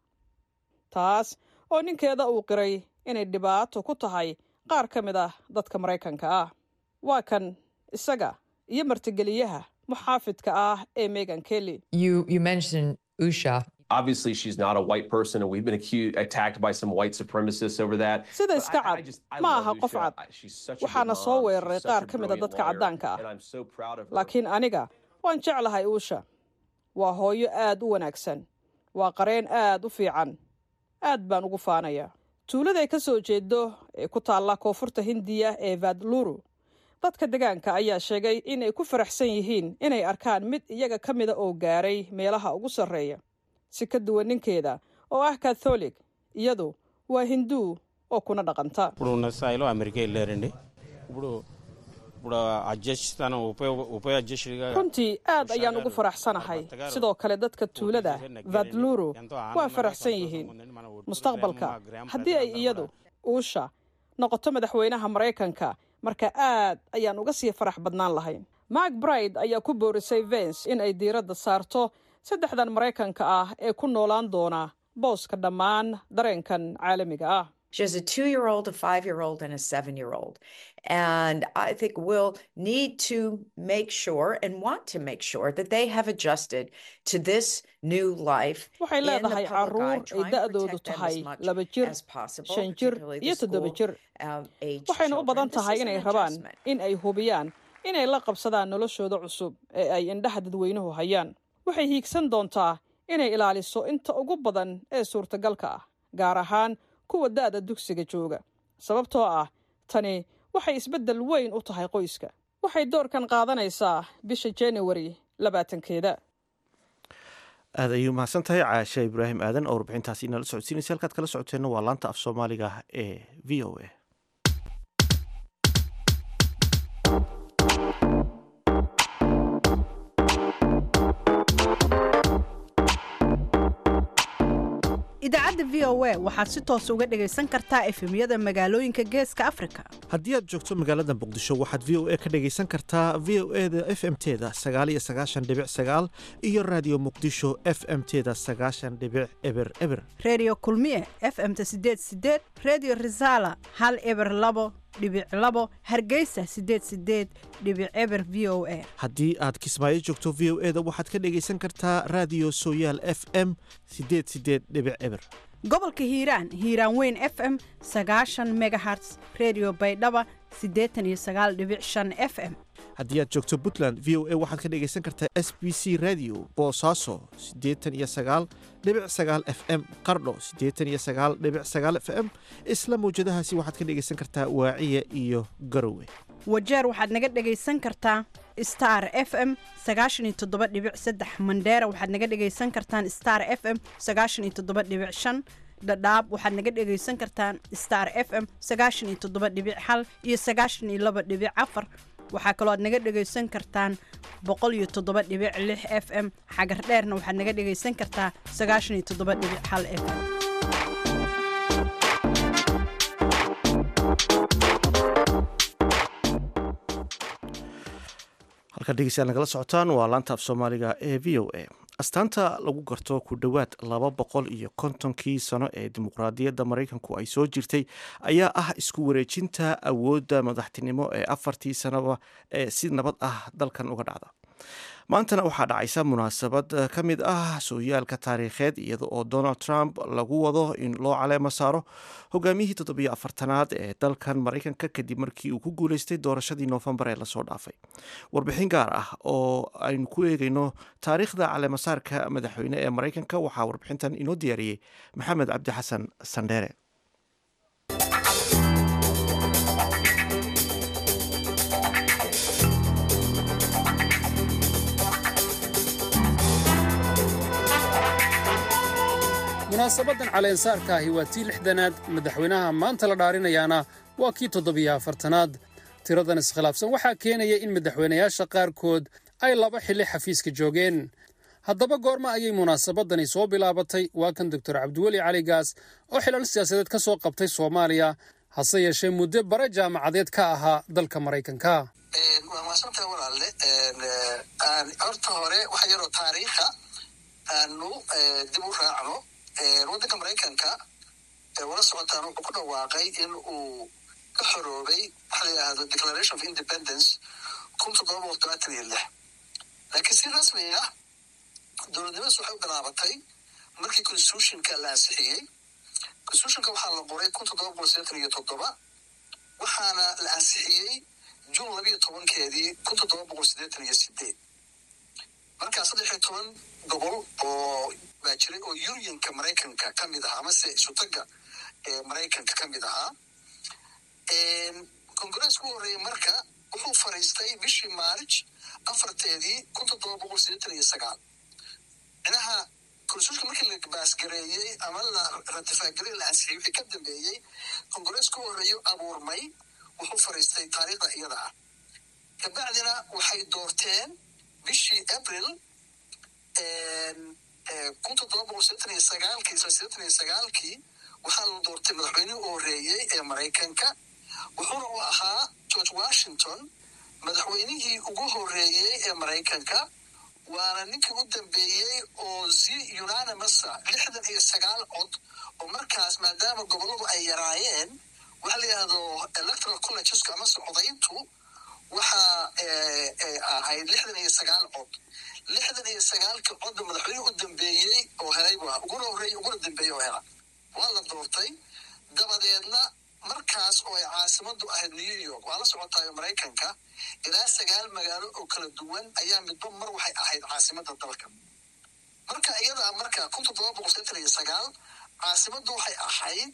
taas oo ninkeeda uu qiray inay dhibaato ku tahay qaar ka mid ah dadka maraykanka ah waa kan isaga iyo martigeliyaha muxaafidka ah ee megan kelly You you mentioned Usha. Obviously, she's not a white person, and we've been accused, attacked by some white supremacists over that. sida But iska I- I cad just- I ma love aha qof Usha. cad I- she's such a good waxaana mom. soo She's weeraray such qaar a ka mid a brilliant dadka lawyer, caddaanka ah and I'm so proud of her. laakiin aniga waan jeclahay uusha waa hooyo aad u wanaagsan waa qareen aad u fiican aad baan ugu faanayaa tuuladay ka soo jeedo ee ku taalla koonfurta hindiya ee vadluru dadka degaanka ayaa sheegay inay ku faraxsan yihiin inay arkaan mid iyaga ka mida oo gaaray meelaha ugu sarreeya si ka duwan ninkeeda oo ah katholig iyadu waa hinduu oo kuna dhaqanta ఇప్పుడు ఉన్న స్థాయిలో అమెరికా వెళ్ళారండి ఇప్పుడు ఇప్పుడు అధ్యక్ష స్థానం ఉప ఉప అధ్యక్షుడిగా runtii aad ayaan ugu faraxsanahay sidoo kale dadka tuulada vadluru waa faraxsan yihiin mustaqbalka haddii ay iyadu uusha noqoto madaxweynaha maraykanka marka aad ayaan uga sii farax badnaan lahayn mark bride ayaa ku boorisay vence in ay diiradda saarto saddexdan maraykanka ah ee ku noolaan doona booska dhammaan dareenkan caalamiga ah She has a two year old, a five year old, and a seven year old. And I think we'll need to make sure and want to make sure that they have adjusted to this new life. waxay in the leedahay public eye, carruur ay trying to da'doodu protect them tahay as much laba jir as possible, shan jir particularly iyo the toddoba school jir um, age waxayna u children. badan This tahay is inay an rabaan adjustment. in ay hubiyaan inay la qabsadaan noloshooda cusub ee ay indhaha dadweynuhu hayaan waxay hiigsan doontaa inay ilaaliso inta ugu badan ee suurtagalka ah gaar ahaan kuwa da'da dugsiga jooga sababtoo ah tani waxay isbeddel weyn u tahay qoyska waxay doorkan qaadanaysaa bisha januari labaatankeeda aad ayuu mahadsan tahay caashe ibraahim aadan oo warbixintaasi inala socodsiinaysa halkaad kala socoteenna waa laanta af soomaaliga ee v o a idaacadda v o a waxaad si toos uga dhegaysan kartaa efemyada magaalooyinka geeska afrika haddii aad joogto magaalada muqdisho waxaad v o a ka dhegaysan kartaa v o e da f m teda sagaal iyo sagaashan dhibic sagaal iyo raadiyo muqdisho f m teda sagaashan dhibic eber eber redio kulmiye f m ta sideed sideed redio resala hal eber labo dhibic labo hargeysa sideed sideed dhibic eber v o a haddii aad kismaayo joogto v o e da waxaad ka dhegaysan kartaa raadiyo sooyaal f m sideed sideed dhibic eber gobolka hiiraan hiiraan weyn f m sagaashan megaherts redio baydhaba siddeetan iyo sagaal dhibic shan f m haddii aad joogto puntland v o a waxaad ka dhegaysan kartaa s b c radio boosaaso siddeetan iyo sagaal dhibic sagaal f m qardho siddeetan iyo sagaal dhibic sagaal f m isla mawjadahaasi waxaad ka dhegaysan kartaa waaciya iyo garowe wajeer waxaad naga dhegaysan kartaa star f m sagaashan iyo toddoba dhibic saddex mandheera waxaad naga dhegaysan kartaan star f m sagaashan iyo toddoba dhibic shan dhadhaab waxaad naga dhegaysan kartaan star f m sagaashan iyo toddoba dhibic hal iyo sagaashan iyo laba dhibic afar waxaa kaloo aad naga dhegaysan kartaan boqol iyo toddoba dhibic lix f m xagar dheerna waxaad naga dhegaysan kartaa sagaashan iyo toddoba dhibic hal f m halkaad dhegeystayaal nagala socotaan waa laanta af soomaaliga ee v o a astaanta lagu garto ku dhowaad laba boqol iyo kontonkii sano ee dimuqraadiyadda maraykanku ay soo jirtay ayaa ah isku wareejinta awoodda madaxtinimo ee afartii sanaba ee si nabad ah dalkan uga dhacda maantana waxaa dhacaysa munaasabad ka mid ah sooyaalka taariikheed iyada oo donald trump lagu wado in loo caleemo saaro hogaamiyihii toddobiyo afartanaad ee dalkan maraykanka kadib markii uu ku guuleystay doorashadii noofembar ee lasoo dhaafay warbixin gaar ah oo aynu ku eegayno taariikhda caleemasaarka madaxweyne ee maraykanka waxaa warbixintan inoo diyaariyey maxamed cabdi xasan sandheere munaasabadan caleensaarka ahi waa tii lixdanaad madaxweynaha maanta la dhaarinayaana waa kii toddobiyo afartanaad tiradan iskhilaafsan waxaa keenaya in madaxweynayaasha qaarkood ay laba xilli xafiiska joogeen haddaba goorma ayay munaasabadani soo bilaabatay waa kan doctor cabdiweli cali gaas oo xilal siyaasadeed ka soo qabtay soomaaliya hase yeeshee muddo bare jaamacadeed ka ahaa dalka maraykanka waa maadsantaha walaalle horta hore waxa yaroo taariikha aanu dib u raacno waddanka maraykanka wala socotaan wuxuu ku dhawaaqay in uu ka xoroobay waxa la yidhahdo declaration of independence kun toddoba boqol tobaatan iyo lix laakiin si rasmi ah dowladnimadaas waxay u bilaabatay markii constitutionka la ansixiyey constitutionka waxaa la qoray kun toddoba boqol sideetan iyo toddoba waxaana la ansixiyey juun labiyo tobankeedii kun toddoba boqol sideetan iyo sideed markaa saddex iyo toban gobol oo baa jiray oo unionka maraykanka ka mid ahaa amase isutaga ee maraykanka ka mid ahaa kongareeska u horreeyey marka wuxuu fariistay bishii maarj afarteedii kun toddoba boqol sideetan iyo sagaal micnaha konstitutionka markii la baasgareeyey ama la ratifaagarey la ansixiyey wixii ka dambeeyey kongareeska u horreeyo abuurmay wuxuu fariistay taariikhda iyada ah kabacdina waxay doorteen bishii april kun toddoba boqol sideetan iyo sagaalkii isla sideetan iyo sagaalkii waxaa la doortay madaxweynihii u horreeyey ee maraykanka wuxuuna u ahaa george washington madaxweynihii ugu horreeyey ee maraykanka waana ninkii u dambeeyey oo zi unanimousa lixdan iyo sagaal cod oo markaas maadaama gobolladu ay yaraayeen waxa la yidhahdo electoral collegesku amase codayntu waxaa ahayd lixdan iyo sagaal cod lixdan iyo sagaalkii codda madaxweynihii u dambeeyey oo helay bu uguna horreeyey uguna dambeeyey oo hela waa la doortay dabadeedna markaas oo ay caasimadu ahayd new york waa la socotaayo maraykanka ilaa sagaal magaalo oo kala duwan ayaa midba mar waxay ahayd caasimada dalka marka iyada marka kun toddoba boqol sideetan iyo sagaal caasimaddu waxay ahayd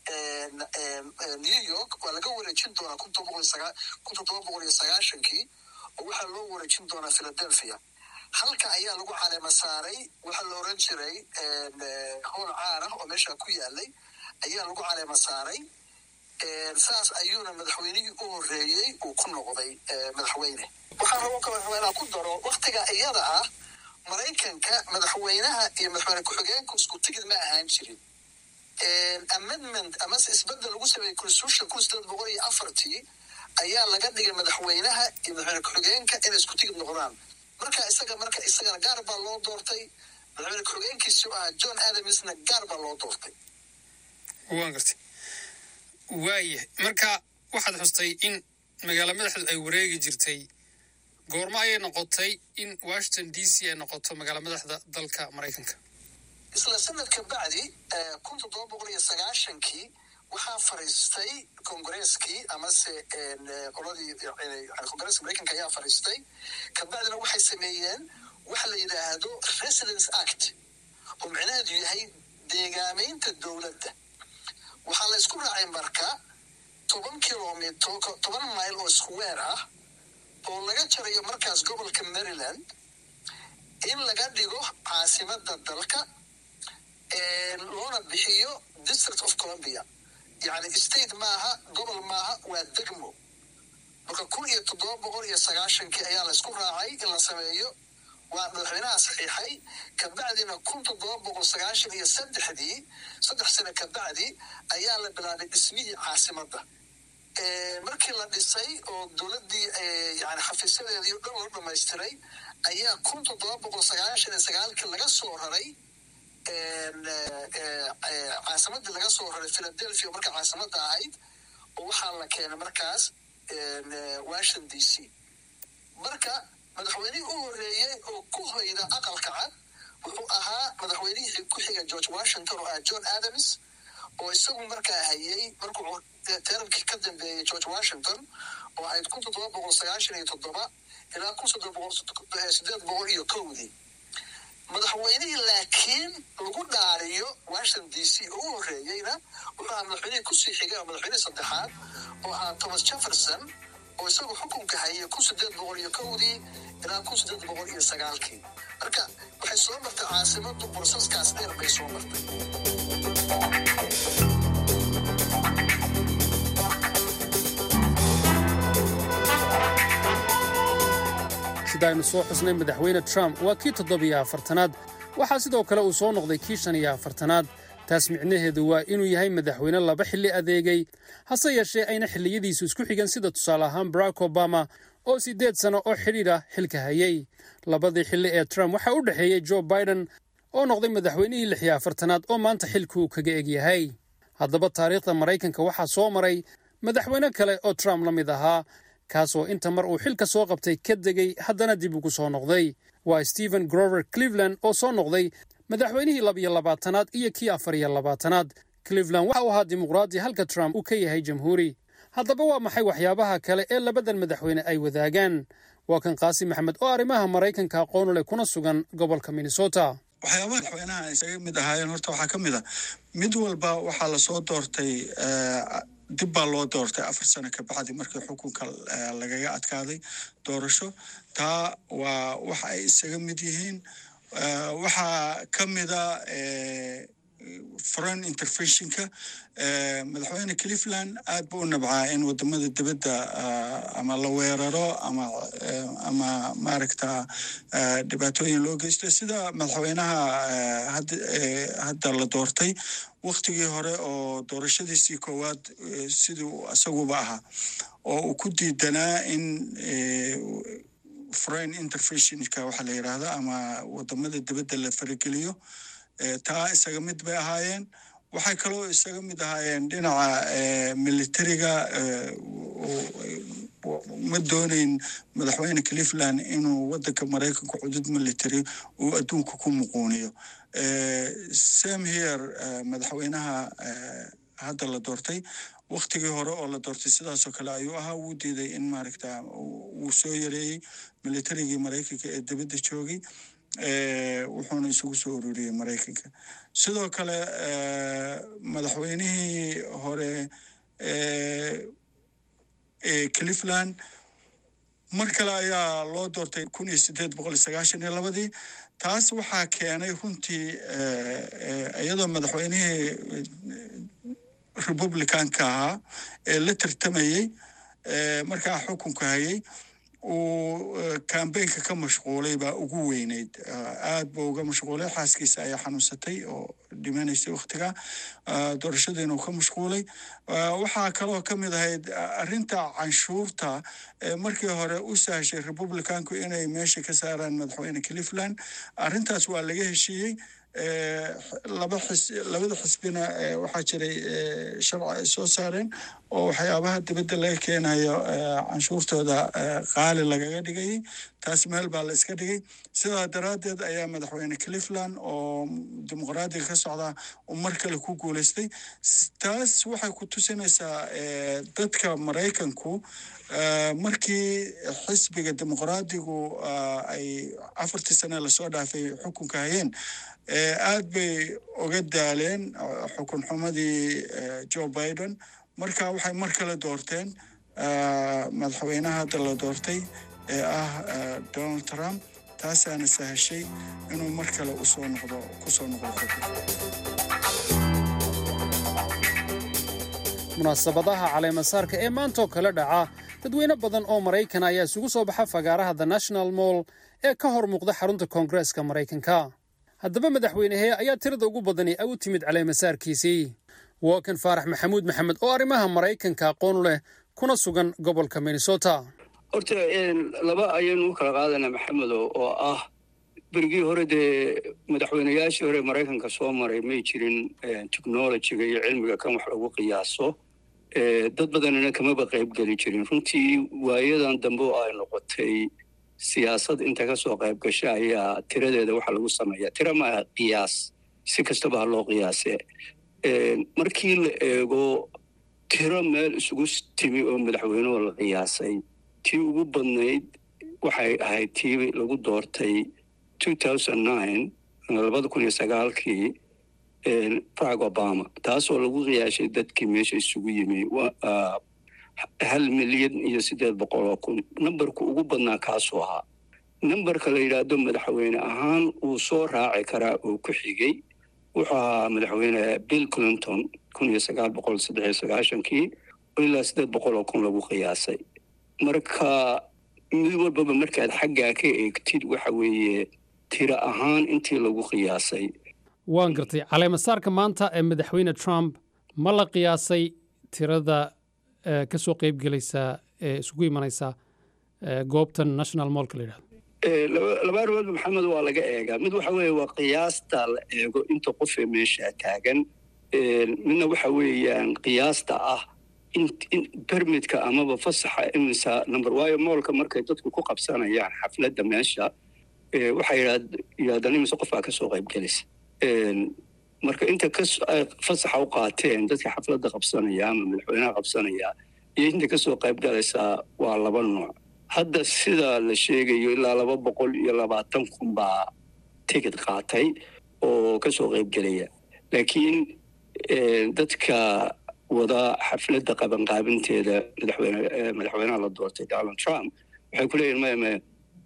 new york waa laga wareejin doonaa kun toddoba boqol iyo sagaashankii oo waxaa loo wareejin doonaa philadelphia halka ayaa lagu caleema saaray waxaa la oran jiray howl caan ah oo meesha ku yaalay ayaa lagu caleema saaray saas ayuuna madaxweynihii u horeeyey uu ku noqday madaxweyne waxaan rabo ka madaxweynaha ku daro waktiga iyada ah maraykanka madaxweynaha iyo madaxweyne ku-xigeenku isku tigid ma ahaan jirin amendment amase isbedel lagu sameeyey constitution kun sideed boqol iyo afartii ayaa laga dhigay madaxweynaha iyo madaxweyne ku-xigeenka inay isku tigid noqdaan marka isaga marka isagana gaar baa loo doortay madaxweyne ku-xigeenkiisu ahaa john adamsna gaar baa loo doortay waan gartay waaya marka waxaad xustay in magaalo madaxdu ay wareegi jirtay goormo ayay noqotay in washington d c ay noqoto magaalo madaxda dalka maraykanka isla sanadka bacdi kun toddoba boqol iyo sagaashankii waxaa fariistay kongareskii amase qoladii kongareska maraykanka ayaa fariistay kabacdina waxay sameeyeen waxa la yidhaahdo residence act oo micnaheedu yahay deegaameynta dowladda waxaa la isku raacay marka toban kilomitr toban mile oo square ah oo laga jarayo markaas gobolka maryland in laga dhigo caasimada dalka loona bixiyo district of columbia yani state maaha gobol maaha waa degmo marka kun iyo toddoba boqol iyo sagaashankii ayaa la isku raacay in la sameeyo waa madaxweynaha saxiixay kabacdina kun toddoba boqol sagaashan iyo saddexdii saddex sano kabacdi ayaa la bilaabay dhismihii caasimadda markii la dhisay oo dowladdii yani xafiisyadeedii o dhan loo dhamaystiray ayaa kun toddoba boqol sagaashan iyo sagaalkii laga soo raray caasimadii laga soo raray philadelphia marka caasimadda ahayd oo waxaa la keenay markaas washington d c marka madaxweynihii u horeeyey oo ku hoyda aqalka cad wuxuu ahaa madaxweynihii ku xiga george washington oo ah john adams oo isagu markaa hayay markuu teerankii ka dambeeyey george washington oo ahayd kun toddoba boqol sagaashan iyo toddoba ilaa kun sideed boqol iyo kowdii madaxweynihii laakiin lagu dhaariyo washington d c oo u horeeyeyna wuxuu ahaa madaxweynihii kusii xigay oo madaxweynihii saddexaad oo ahaa thomas jefferson oo isagu xukunka hayay kun sideed boqol iyo kowdii ilaa kun sideed boqol iyo sagaalkii marka waxay soo martay caasimadu borsaskaas dheer bay soo martay sida aynu soo xusnay madaxweyne trump waa kii toddobiyo afartanaad waxaa sidoo kale uu soo noqday kii shan iyo afartanaad taas micnaheedu waa inuu yahay madaxweyne laba xilli adeegay hase yeeshee ayna xilliyadiisu isku xigan sida tusaale ahaan barack obama oo siddeed sano oo xidhiidh ah xilka hayay labadii xilli ee trump waxaa u dhexeeyey joe biden oo noqday madaxweynihii lix iyo afartanaad oo maanta xilkuu kaga egyahay haddaba taariikhda maraykanka waxaa soo maray madaxweyne kale oo trump la mid ahaa kaasoo inta mar uu xilka soo qabtay ka degay haddana dib ugu soo noqday waa stephen grover cleveland oo soo noqday madaxweynihii labiyo labaatanaad iyo kii afar iyo labaatanaad cleveland waxa uu ahaa dimuqraadi halka trump uu ka yahay jamhuuri haddaba waa maxay waxyaabaha kale ee labadan madaxweyne ay wadaagaan waa kan qaasim maxamed oo arrimaha maraykanka aqoon u leh kuna sugan gobolka minnesota waxyaabaha madaxweynaha ay isaga mid ahaayeen horta waxaa ka mid a mid walba waxaa lasoo doortay dib baa loo doortay afar sano kabacdi markii xukunka lagaga adkaaday doorasho taa waa waxa ay isaga mid yihiin waxaa ka mida foreign interventionka madaxweyne cleveland aad buu u nabcaa in wadamada dibadda ama la weeraro ama ama maaragta dhibaatooyin loo geysto sida madaxweynaha hadda la doortay waktigii hore oo doorashadiisii koowaad siduu isaguba ahaa oo uu ku diidanaa in foreign interventionka waxaa la yidhaahda ama wadamada dibadda la farageliyo taa isaga mid bay ahaayeen waxay kaloo isaga mid ahaayeen dhinaca militariga ma dooneyn madaxweyne cleveland inuu wadanka maraykanka cudud military uu adduunka ku muquuniyo sam here madaxweynaha hadda la doortay waktigii hore oo la doortay sidaasoo kale ayuu ahaa wuu diiday in maaragta wuu soo yareeyey militarigii maraykanka ee dibadda joogay wuxuuna isugu soo ururiyey maraykanka sidoo kale madaxweynihii hore ee cleveland mar kale ayaa loo doortay kun iyo sideed boqol iyo sagaashan iyo labadii taas waxaa keenay runtii iyadoo madaxweynihii republicanka ahaa ee la tartamayey markaa xukunka hayay uu kambeynka ka mashquulay baa ugu weyneyd aad buu uga mashquulay xaaskiisa ayaa xanuunsatay oo dhimanaysay waktiga doorashadiina uu ka mashquulay waxaa kaloo ka mid ahayd arrinta canshuurta markii hore u sahashay republicanku inay meesha ka saaraan madaxweyne cleveland arrintaas waa laga heshiiyey laba xis labada xisbina waxaa jiray sharci ay soo saareen oo waxyaabaha dibadda laga keenayo canshuurtooda qaali lagaga dhigayay taas meel baa la iska dhigay sidaa daraaddeed ayaa madaxweyne cleveland oo dimuqraadiga ka socda uu mar kale ku guuleystay taas waxay ku tusinaysaa dadka maraykanku markii xisbiga dimuqraadigu ay afartii sane lasoo dhaafay xukunka hayeen aad bay uga daaleen xukun xumadii joe biden marka waxay mar kale doorteen madaxweynaha hadda la doortay ee ah donald trump taasaana sahashay inuu mar kale usoo noqdo kusoo noqdo munaasabadaha caleemasaarka ee maantaoo kale dhaca dadweyne badan oo maraykan ayaa isugu soo baxa fagaaraha the national moll ee ka hor muuqda xarunta koongareeska maraykanka haddaba madaxweynehee ayaa tirada ugu badani u timid caleemasaarkiisii waa kan faarax maxamuud maxamed oo arrimaha maraykanka aqoon leh kuna sugan gobolka minnesota horta laba ayaynu u kala qaadanaa maxamedo oo ah berigii hore dee madaxweynayaashii hore maraykanka soo maray may jirin technologiga iyo cilmiga kan wax lagu qiyaaso dad badanina kamaba qayb geli jirin runtii waayadan dambe oo ay noqotay siyaasad inta ka soo qayb gasha ayaa tiradeeda waxaa lagu sameeyaa tira maaha qiyaas si kastaba ha loo qiyaase markii la eego tiro meel isugu timi oo madaxweynuhu la qiyaasay tii ugu badnayd waxay ahayd tii lagu doortay labada kun iyo sagaalkii barack obama taasoo lagu qiyaashay dadkii meesha isugu yimi hal milyan iyo siddeed boqol oo kun nambarku ugu badnaa kaasuu ahaa nambarka la yidhaahdo madaxweyne ahaan uu soo raaci karaa oo ku xigay wuxuu ahaa madaxweyne bill clinton kun iyo sagaal boqol saddex iyo sagaashankii ilaa siddeed boqol oo kun lagu qiyaasay marka mid walbaba markaad xaggaa ka eegtid waxa weeye tiro ahaan intii lagu qiyaasay waan gartay caleemasaarka maanta ee madaxweyne trump ma la qiyaasay tirada ka soo qayb gelaysa ee isugu imanaysa goobtan national mollka la yidhahdo laba arrimoodba maxamed waa laga eegaa mid waxa weeye waa qiyaasta la eego inta qofee meesha taagan midna waxa weeyaan qiyaasta ah bermidka amaba fasaxa imisa number waayo moolka markay dadku ku qabsanayaan xafladda meesha waxay yidhahdaan imise qof baa ka soo qayb gelaysa marka inta fasaxa u qaateen dadka xafladda qabsanaya ama madaxweynaha qabsanaya iyo inta kasoo qayb galaysaa waa laba nooc hadda sida la sheegayo ilaa laba boqol iyo labaatan kun baa tigid qaatay oo kasoo qayb gelaya laakiin dadka wada xafladda qabanqaabinteeda madaxweyne madaxweynaha la doortay donald trump waxay ku leeyihin maya maya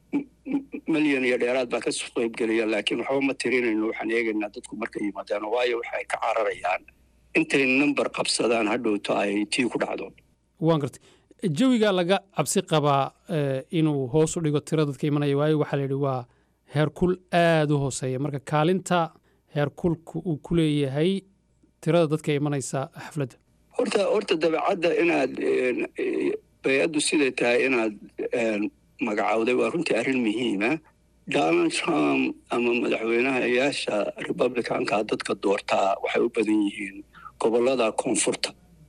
milyan iyo dheeraad baa kasoo qayb gelaya laakiin waxba ma tirinayno waxaan eegaynaa dadku markay yimaadaan waayo waxay ka cararayaan intay number qabsadaan hadhowto ay tii ku dhacdo waan gartay jawiga laga cabsi qabaa inuu hoos u dhigo tiro dadka imanaya waayo waxaa la yidhi waa heerkul aada u hooseeya marka kaalinta heerkulka uu ku leeyahay tirada dadka imanaysa xafladda horta horta dabeecadda inaad bay-addu siday tahay inaad magacowday waa runtii arrin muhiima donald trump ama madaxweynahayaasha republicanka dadka doortaa waxay u badan yihiin gobollada koonfurta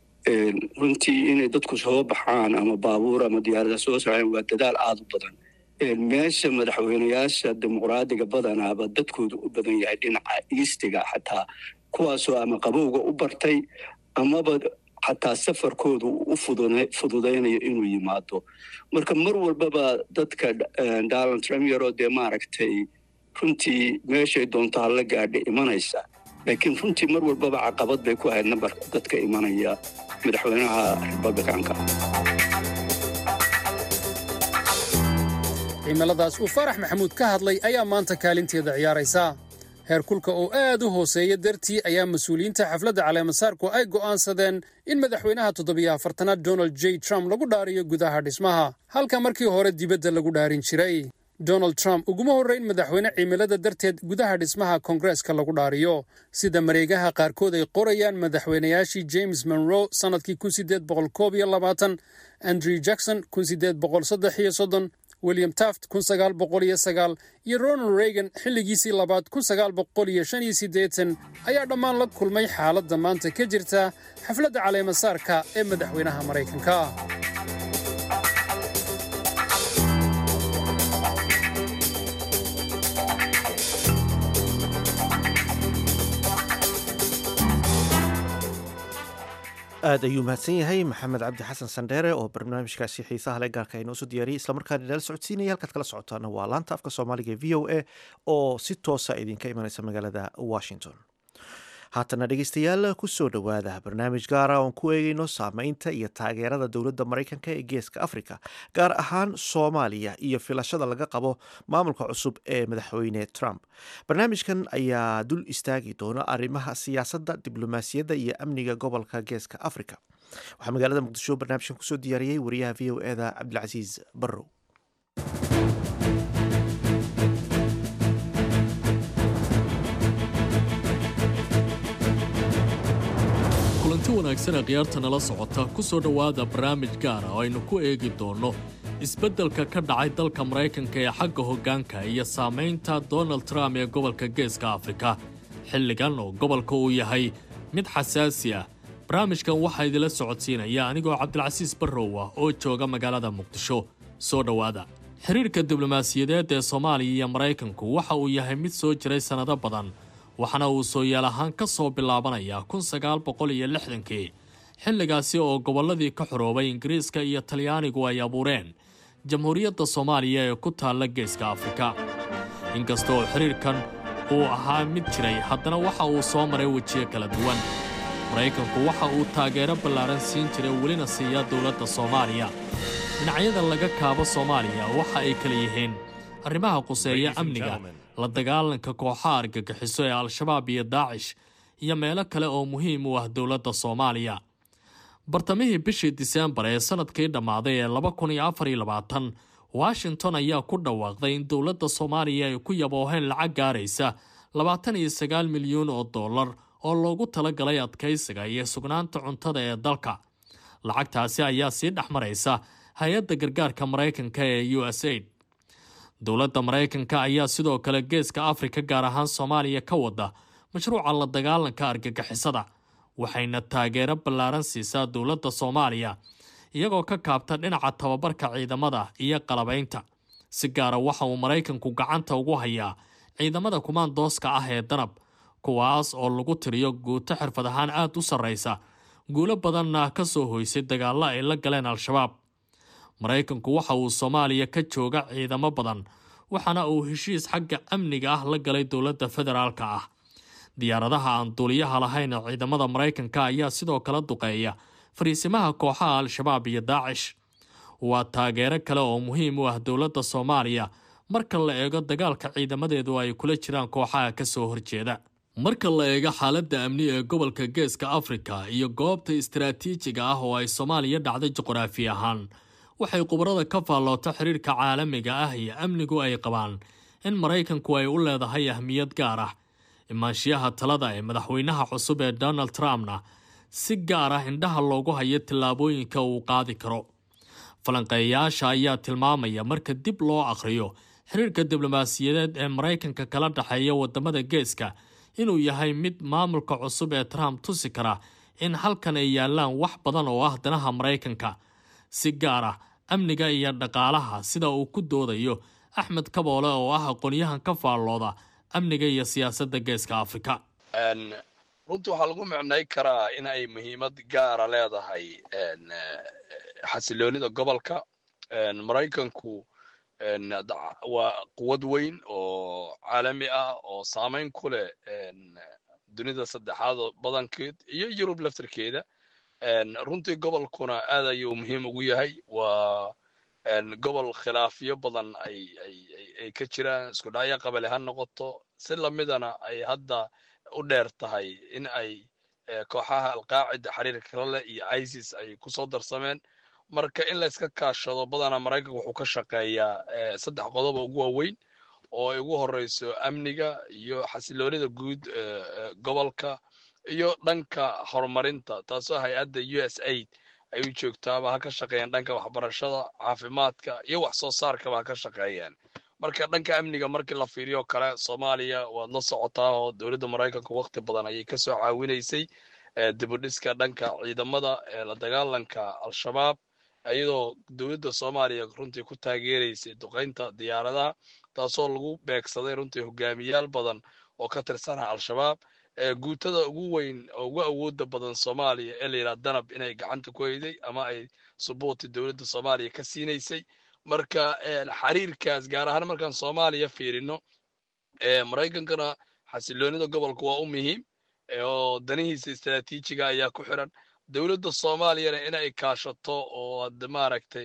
runtii inay dadku soo baxaan ama baabuur ama diyaarada soo soceen waa dadaal aada u badan meesha madaxweynayaasha dimuqraadiga badanaaba dadkoodu u badan yahay dhinaca iistiga xataa kuwaasoo ama qabowga u bartay amaba xataa safarkoodu u fududaynayo inuu yimaado marka mar walbaba dadka donald trump yaroo dee maaragtay runtii meeshay doonto hala gaadha imanaysa laakiin runtii mar walbaba caqabad bay ku ahayd nambarka dadka imanaya madaxweynaha republicanka cimiladaas uu faarax maxamuud ka hadlay ayaa maanta kaalinteeda ciyaaraysa heerkulka oo aad u hooseeya dartii ayaa mas-uuliyiinta xafladda caleemasaarku ay go'aansadeen in madaxweynaha toddobiyo afartanaad donald j trump lagu dhaariyo gudaha dhismaha halka markii hore dibadda lagu dhaarin jiray donald trump uguma horrayn madaxweyne cimilada darteed gudaha dhismaha koongareeska lagu dhaariyo sida mareegaha qaarkood ay qorayaan madaxweynayaashii james monroe sannadkii kun sideed boqol koob iyo labaatan andrew jackson kun sideed boqol saddex iyo soddon william taft kun sagaal boqol iyo sagaal iyo ronald reagan xilligiisii labaad kun sagaal boqol iyo shan iyo siddeetan ayaa dhammaan la kulmay xaaladda maanta ka jirta xafladda caleemasaarka ee madaxweynaha maraykanka aad ayuu mahadsan yahay maxamed cabdi xasan sandheere oo barnaamijkaasi xiisaha le gaarka inoo soo diyaariyey islamarkaana inala socodsiinaya halkaad kala socotaana waa laanta afka soomaaliga v o a oo si toosa idinka imanaysa magaalada washington haatana dhegeystayaal kusoo dhowaada barnaamij gaara oon ku eegeyno saameynta iyo taageerada dowladda maraykanka ee geeska afrika gaar ahaan soomaaliya iyo filashada laga qabo maamulka cusub ee madaxweyne trump barnaamijkan ayaa dul istaagi doona arrimaha siyaasadda diblomaasiyadda iyo amniga gobolka geeska afrika waxaa magaalada muqdisho barnaamijkan kusoo diyaariyey wariyaha v o eda cabdilcasiis barrow kulanti wanaagsan ee khiyaarta nala socota ku soo dhowaada barnaamij gaara oo aynu ku eegi doonno isbeddelka ka dhacay dalka maraykanka ee xagga hoggaanka iyo saamaynta donald trump ee gobolka geeska afrika xilligan oo gobolka uu yahay mid xasaasi ah barnaamijkan waxaa idinla socodsiinaya anigoo cabdilcasiis barrow ah oo jooga magaalada muqdisho soo dhowaada xiriirka diblomaasiyadeed ee soomaaliya iyo maraykanku waxa uu yahay mid soo jiray sannado badan waxaana uu sooyaal ahaan ka soo bilaabanayaa kun sagaal boqol iyo lixdankii xilligaasi oo gobolladii ka xoroobay ingiriiska iyo talyaanigu ay abuureen jamhuuriyadda soomaaliya ee ku taalla geeska afrika inkasta oo xiriirkan uu ahaa mid jiray haddana waxa uu soo maray wejiyo kala duwan maraykanku waxa uu taageero ballaaran siin jiray welina siiya dowladda soomaaliya dhinacyada laga kaabo soomaaliya waxa ay kala yihiin arrimaha quseeya amniga la dagaalanka kooxaha argagixiso ee al-shabaab iyo daacish iyo meelo kale oo muhiim u ah dowladda soomaaliya bartamihii bishii diseembar ee sanadkii dhammaaday ee laba kun iyo afar iyo labaatan washington ayaa ku dhawaaqday in dowladda soomaaliya ay ku yabooheen lacag gaaraysa labaatan iyo sagaal milyuun oo dollar oo loogu talagalay adkaysiga iyo sugnaanta cuntada ee dalka lacagtaasi ayaa sii dhex maraysa hay-adda gargaarka maraykanka ee u s aid dowladda maraykanka ayaa sidoo kale geeska afrika gaar ahaan soomaaliya ka wada mashruuca la dagaalanka argagixisada waxayna taageero ballaaran siisaa dowladda soomaaliya iyagoo ka kaabta dhinaca tababarka ciidamada iyo qalabaynta si gaara waxa uu maraykanku gacanta ugu hayaa ciidamada kumaandooska ah ee danab kuwaas oo lagu tiriyo guuto xirfad ahaan aad u sarraysa guulo badanna ka soo hoysay dagaallo ay la galeen al-shabaab maraykanku waxa uu soomaaliya ka jooga ciidamo badan waxaana uu heshiis xagga amniga ah la galay dowladda federaalka ah diyaaradaha aan duuliyaha lahayn ee ciidamada maraykanka ayaa sidoo kale duqeeya fariisimaha kooxaha al-shabaab iyo daacish waa taageero kale oo muhiim u ah dowladda soomaaliya marka la eego dagaalka ciidamadeedu ay kula jiraan kooxaha ka soo horjeeda marka la eego xaaladda amni ee gobolka geeska afrika iyo goobta istaraatiijiga ah oo ay soomaaliya dhacday juqraafi ahaan waxay khubarada ka faalloota xiriirka caalamiga ah iyo amnigu ay qabaan in maraykanku ay u leedahay ahmiyad gaar ah imaanshiyaha talada ee madaxweynaha cusub ee donald trumpna si gaar ah indhaha loogu hayo tillaabooyinka uu qaadi karo falanqeeyayaasha ayaa tilmaamaya marka dib loo akhriyo xiriirka diblomaasiyadeed ee maraykanka kala dhexeeya wadamada geeska inuu yahay mid maamulka cusub ee trump tusi kara in halkan ay yaalaan wax badan oo ah danaha maraykanka si gaar ah amniga iyo dhaqaalaha sida uu ku doodayo axmed kaboole oo ah aqoonyahan ka faallooda amniga iyo siyaasadda geeska afrika runtii waxaa lagu micnay karaa in ay muhiimad gaara leedahay xasiloonida gobolka maraykanku waa quwad weyn oo caalami ah oo saamayn ku leh dunida saddexaad badankeed iyo yurub laftarkeeda runtii gobolkuna aad ayuu muhiim ugu yahay waa gobol khilaafyo badan ay ay ka jiraan isku dhacyo qabali ha noqoto si lamidana ay hadda u dheer tahay in ay kooxaha alqaacida xiriirka kala leh iyo isis ay kusoo darsameen marka in la iska kaashado badana maraykanka wuxuu ka shaqeeyaa saddex qodob oo ugu waaweyn oo ay ugu horeyso amniga iyo xasiloonida guud gobolka iyo dhanka horumarinta taasoo hay-adda u s aid ay u joogtaaba ha ka shaqeeyaan dhanka waxbarashada caafimaadka iyo wax soo saarkaba ha ka shaqeeyaan marka dhanka amniga markii la fiiriyo kale soomaaliya waad la socotaa oo dowladda maraykanka waqti badan ayay kasoo caawinaysay dibudhiska dhanka ciidamada la dagaalanka al-shabaab iyadoo dowladda soomaaliya runtii ku taageeraysay duqeynta diyaaradaha taasoo lagu beegsaday runtii hogaamiyaal badan oo ka tirsana al-shabaab guutada ugu weyn oo ugu awooda badan soomaaliya ee layidhaha danab inay gacanta ku hayday ama ay subuuti dowladda soomaaliya ka siinaysay marka xiriirkaas gaar ahaan markaan soomaaliya fiirino maraykankana xasiloonida gobolka waa u muhiim oo danihiisa istaraatiijiga ayaa ku xiran dowladda soomaaliyana in ay kaashato oo ad maaragtay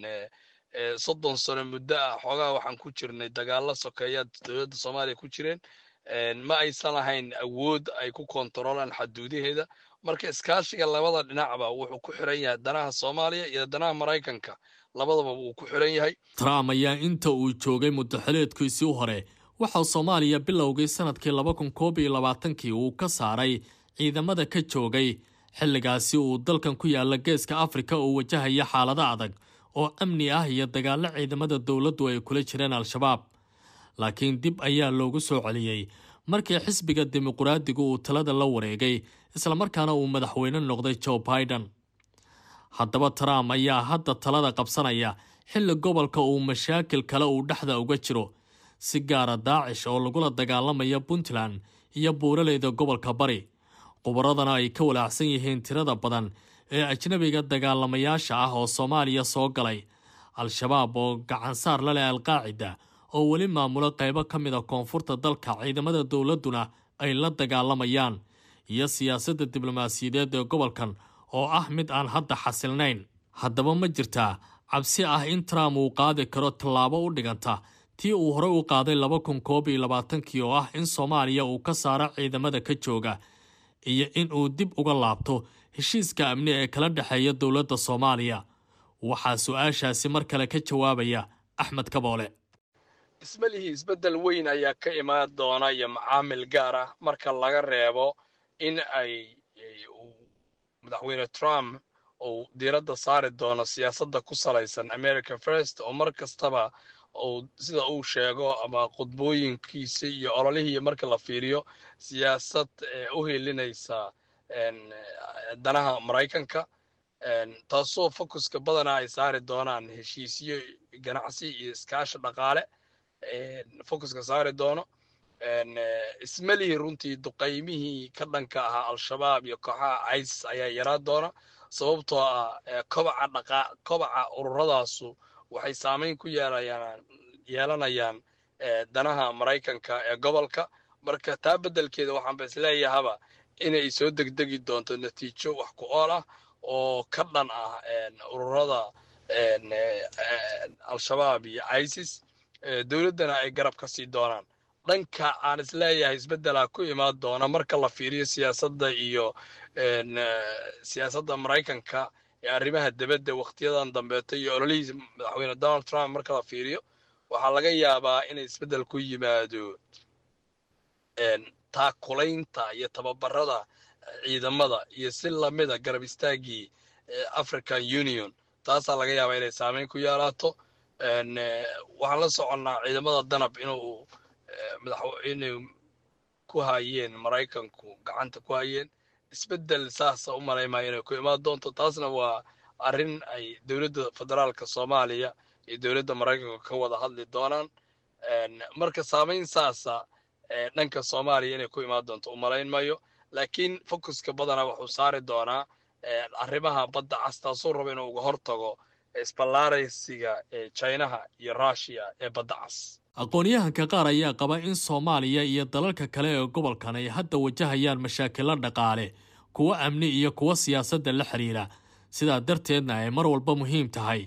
soddon sano muddo ah xoogaa waxaan ku jirnay dagaalo sokeeya dowladda soomaaliya ku jireen ma aysan lahayn awood ay ku kontaroolaan xaduudaheeda marka iskaashiga labada dhinacba wuxuu ku xiran yahay danaha soomaaliya iyo danaha maraykanka labadaba wuu ku xiran yahay trump ayaa inta uu joogay muddaxileedkiisii hore waxaa soomaaliya bilowgay sanadkii laba kun koob iyo labaatankii uu ka saaray ciidamada ka joogay xilligaasi uu dalkan ku yaala geeska afrika oo wajahaya xaalado adag oo amni ah iyo dagaallo ciidamada dowladdu ay kula jireen al-shabaab laakiin dib ayaa loogu soo celiyey markii xisbiga dimuqraadigu uu talada la wareegay islamarkaana uu madaxweyne noqday joe biden haddaba trump ayaa hadda talada qabsanaya xilli gobolka uu mashaakil kale uu dhexda uga jiro si gaara daacish oo lagula dagaalamaya puntland iyo buuraleyda gobolka bari khubaradana ay ka walaacsan yihiin tirada badan ee ajnabiga dagaalamayaasha ah oo soomaaliya soo galay al-shabaab oo gacansaar la leh alqaacida oo weli maamulo qaybo ka mid a koonfurta dalka ciidamada dowladduna ay la dagaalamayaan iyo siyaasadda diblomaasiyadeed ee gobolkan oo ah mid aan hadda xasilnayn haddaba ma jirtaa cabsi ah in trump uu qaadi karo tallaabo u dhiganta tii uu horey u qaaday laba kun koob iyo labaatankii oo ah in soomaaliya uu ka saaro ciidamada ka jooga iyo in uu dib uga laabto heshiiska amni ee kala dhexeeya dowladda soomaaliya waxaa su-aashaasi mar kale ka jawaabaya axmed kaboole ismalihii isbeddel weyn ayaa ka imaan doona iyo macaamil gaar ah marka laga reebo in ay madaxweyne trump uu diiradda saari doono siyaasadda ku salaysan america first oo mar kastaba uu sida uu sheego ama khudbooyinkiisa iyo ololihii marka la fiiriyo siyaasad u helinaysa danaha maraykanka taasoo focuska badana ay saari doonaan heshiisyo ganacsi iyo iskaashi dhaqaale focuska saari doono ismalihii runtii duqaymihii ka dhanka ahaa al-shabaab iyo kooxaha isis ayaa yaraa doona sababtoo ah kobaca dhaqa kobaca ururadaasu waxay saameyn ku yeelayaan yeelanayaan danaha maraykanka ee gobolka marka taa beddelkeeda waxaanba isleeyahaba inay soo degdegi doonto natiijo wax ku ool ah oo ka dhan ah ururada al-shabaab iyo isis dowladdana ay garab ka sii doonaan dhanka aan isleeyahay isbeddelaa ku imaan doona marka la fiiriyo siyaasadda iyo siyaasadda maraykanka ee arrimaha dibadda wakhtiyadan dambeeto iyo ololihiisa madaxweyne donald trump marka la fiiriyo waxaa laga yaabaa inay isbeddel ku yimaado taakulaynta iyo tababarada ciidamada iyo si lamida garab istaaggii african union taasaa laga yaabaa inay saameyn ku yeelaato waxaan la soconnaa ciidamada danab inuu inay ku hayeen maraykanku gacanta ku hayeen isbeddel saasa u malaymaya inay ku imaan doonto taasna waa arrin ay dowladda federaalka soomaaliya iyo dowladda maraykanka ka wada hadli doonaan marka saameyn saasa dhanka soomaaliya inay ku imaan doonto u malayn mayo laakiin focuska badana wuxuu saari doonaa arrimaha badda cas taasuu raba inuu uga hortago isballaaraysiga ee chinaha iyo russiya ee badda cas aqoon-yahanka qaar ayaa qaba in soomaaliya iyo dalalka kale ee gobolkan ay hadda wajahayaan mashaakilo dhaqaale kuwo amni iyo kuwo siyaasadda la xidhiira sidaa darteedna ay mar walba muhiim tahay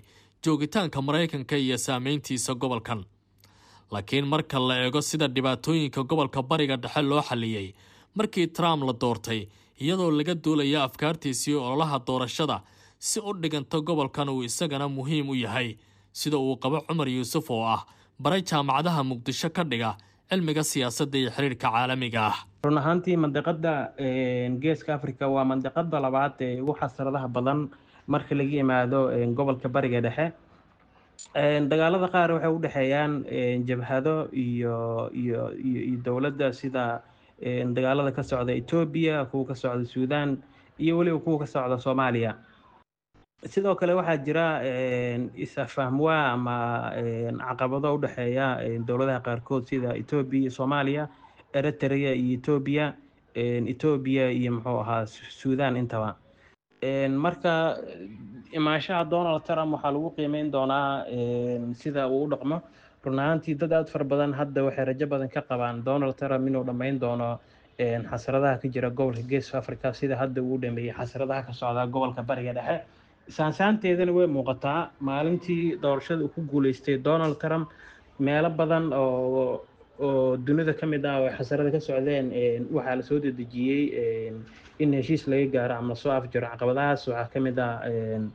joogitaanka maraykanka iyo saameyntiisa gobolkan laakiin marka la eego sida dhibaatooyinka gobolka bariga dhexe loo xalliyey markii trump la doortay iyadoo laga duulaya afkaartiisii ololaha doorashada si u dhiganta gobolkan uu isagana muhiim u yahay sida uu qabo cumar yuusuf oo ah baray jaamacadaha muqdisho ka dhiga cilmiga siyaasadda iyo xiriirka caalamiga ah run ahaantii mandiqada geeska africa waa mandiqada labaad ee ugu xasradaha badan marka laga yimaado gobolka bariga dhexe dagaalada qaar waxay u dhexeeyaan jabhado iyo iyo iyo dowladda sida dagaalada ka socda etoobiya kuwa ka socda suudan iyo weliba kuwa ka socda soomaaliya sidoo kale waxaa jira is-afahmwaa ama caqabado u dhexeeya dowladaha qaarkood sida etoobiya iyo soomaaliya eritrea iyo etoobiya etoobiya iyo muxuu ahaa suudan intaba marka imaanshaha donald trump waxaa lagu qiimeyn doonaa sida uu u dhaqmo run ahaantii dad aada fara badan hadda waxay rajo badan ka qabaan donald trump inuu dhammayn doono xasradaha ka jira gobolka geeska africa sida hadda uu dhameeyey xasradaha ka socda gobolka bariga dhexe saansaanteedana way muuqataa maalintii doorashada uu ku guuleystay donald trump meelo badan oo oo dunida ka mid ah oo xasarada ka socdeen waxaa lasoo dedejiyey in heshiis laga gaaro ama lasoo afjaro caqabadahaas waxaa ka mid ah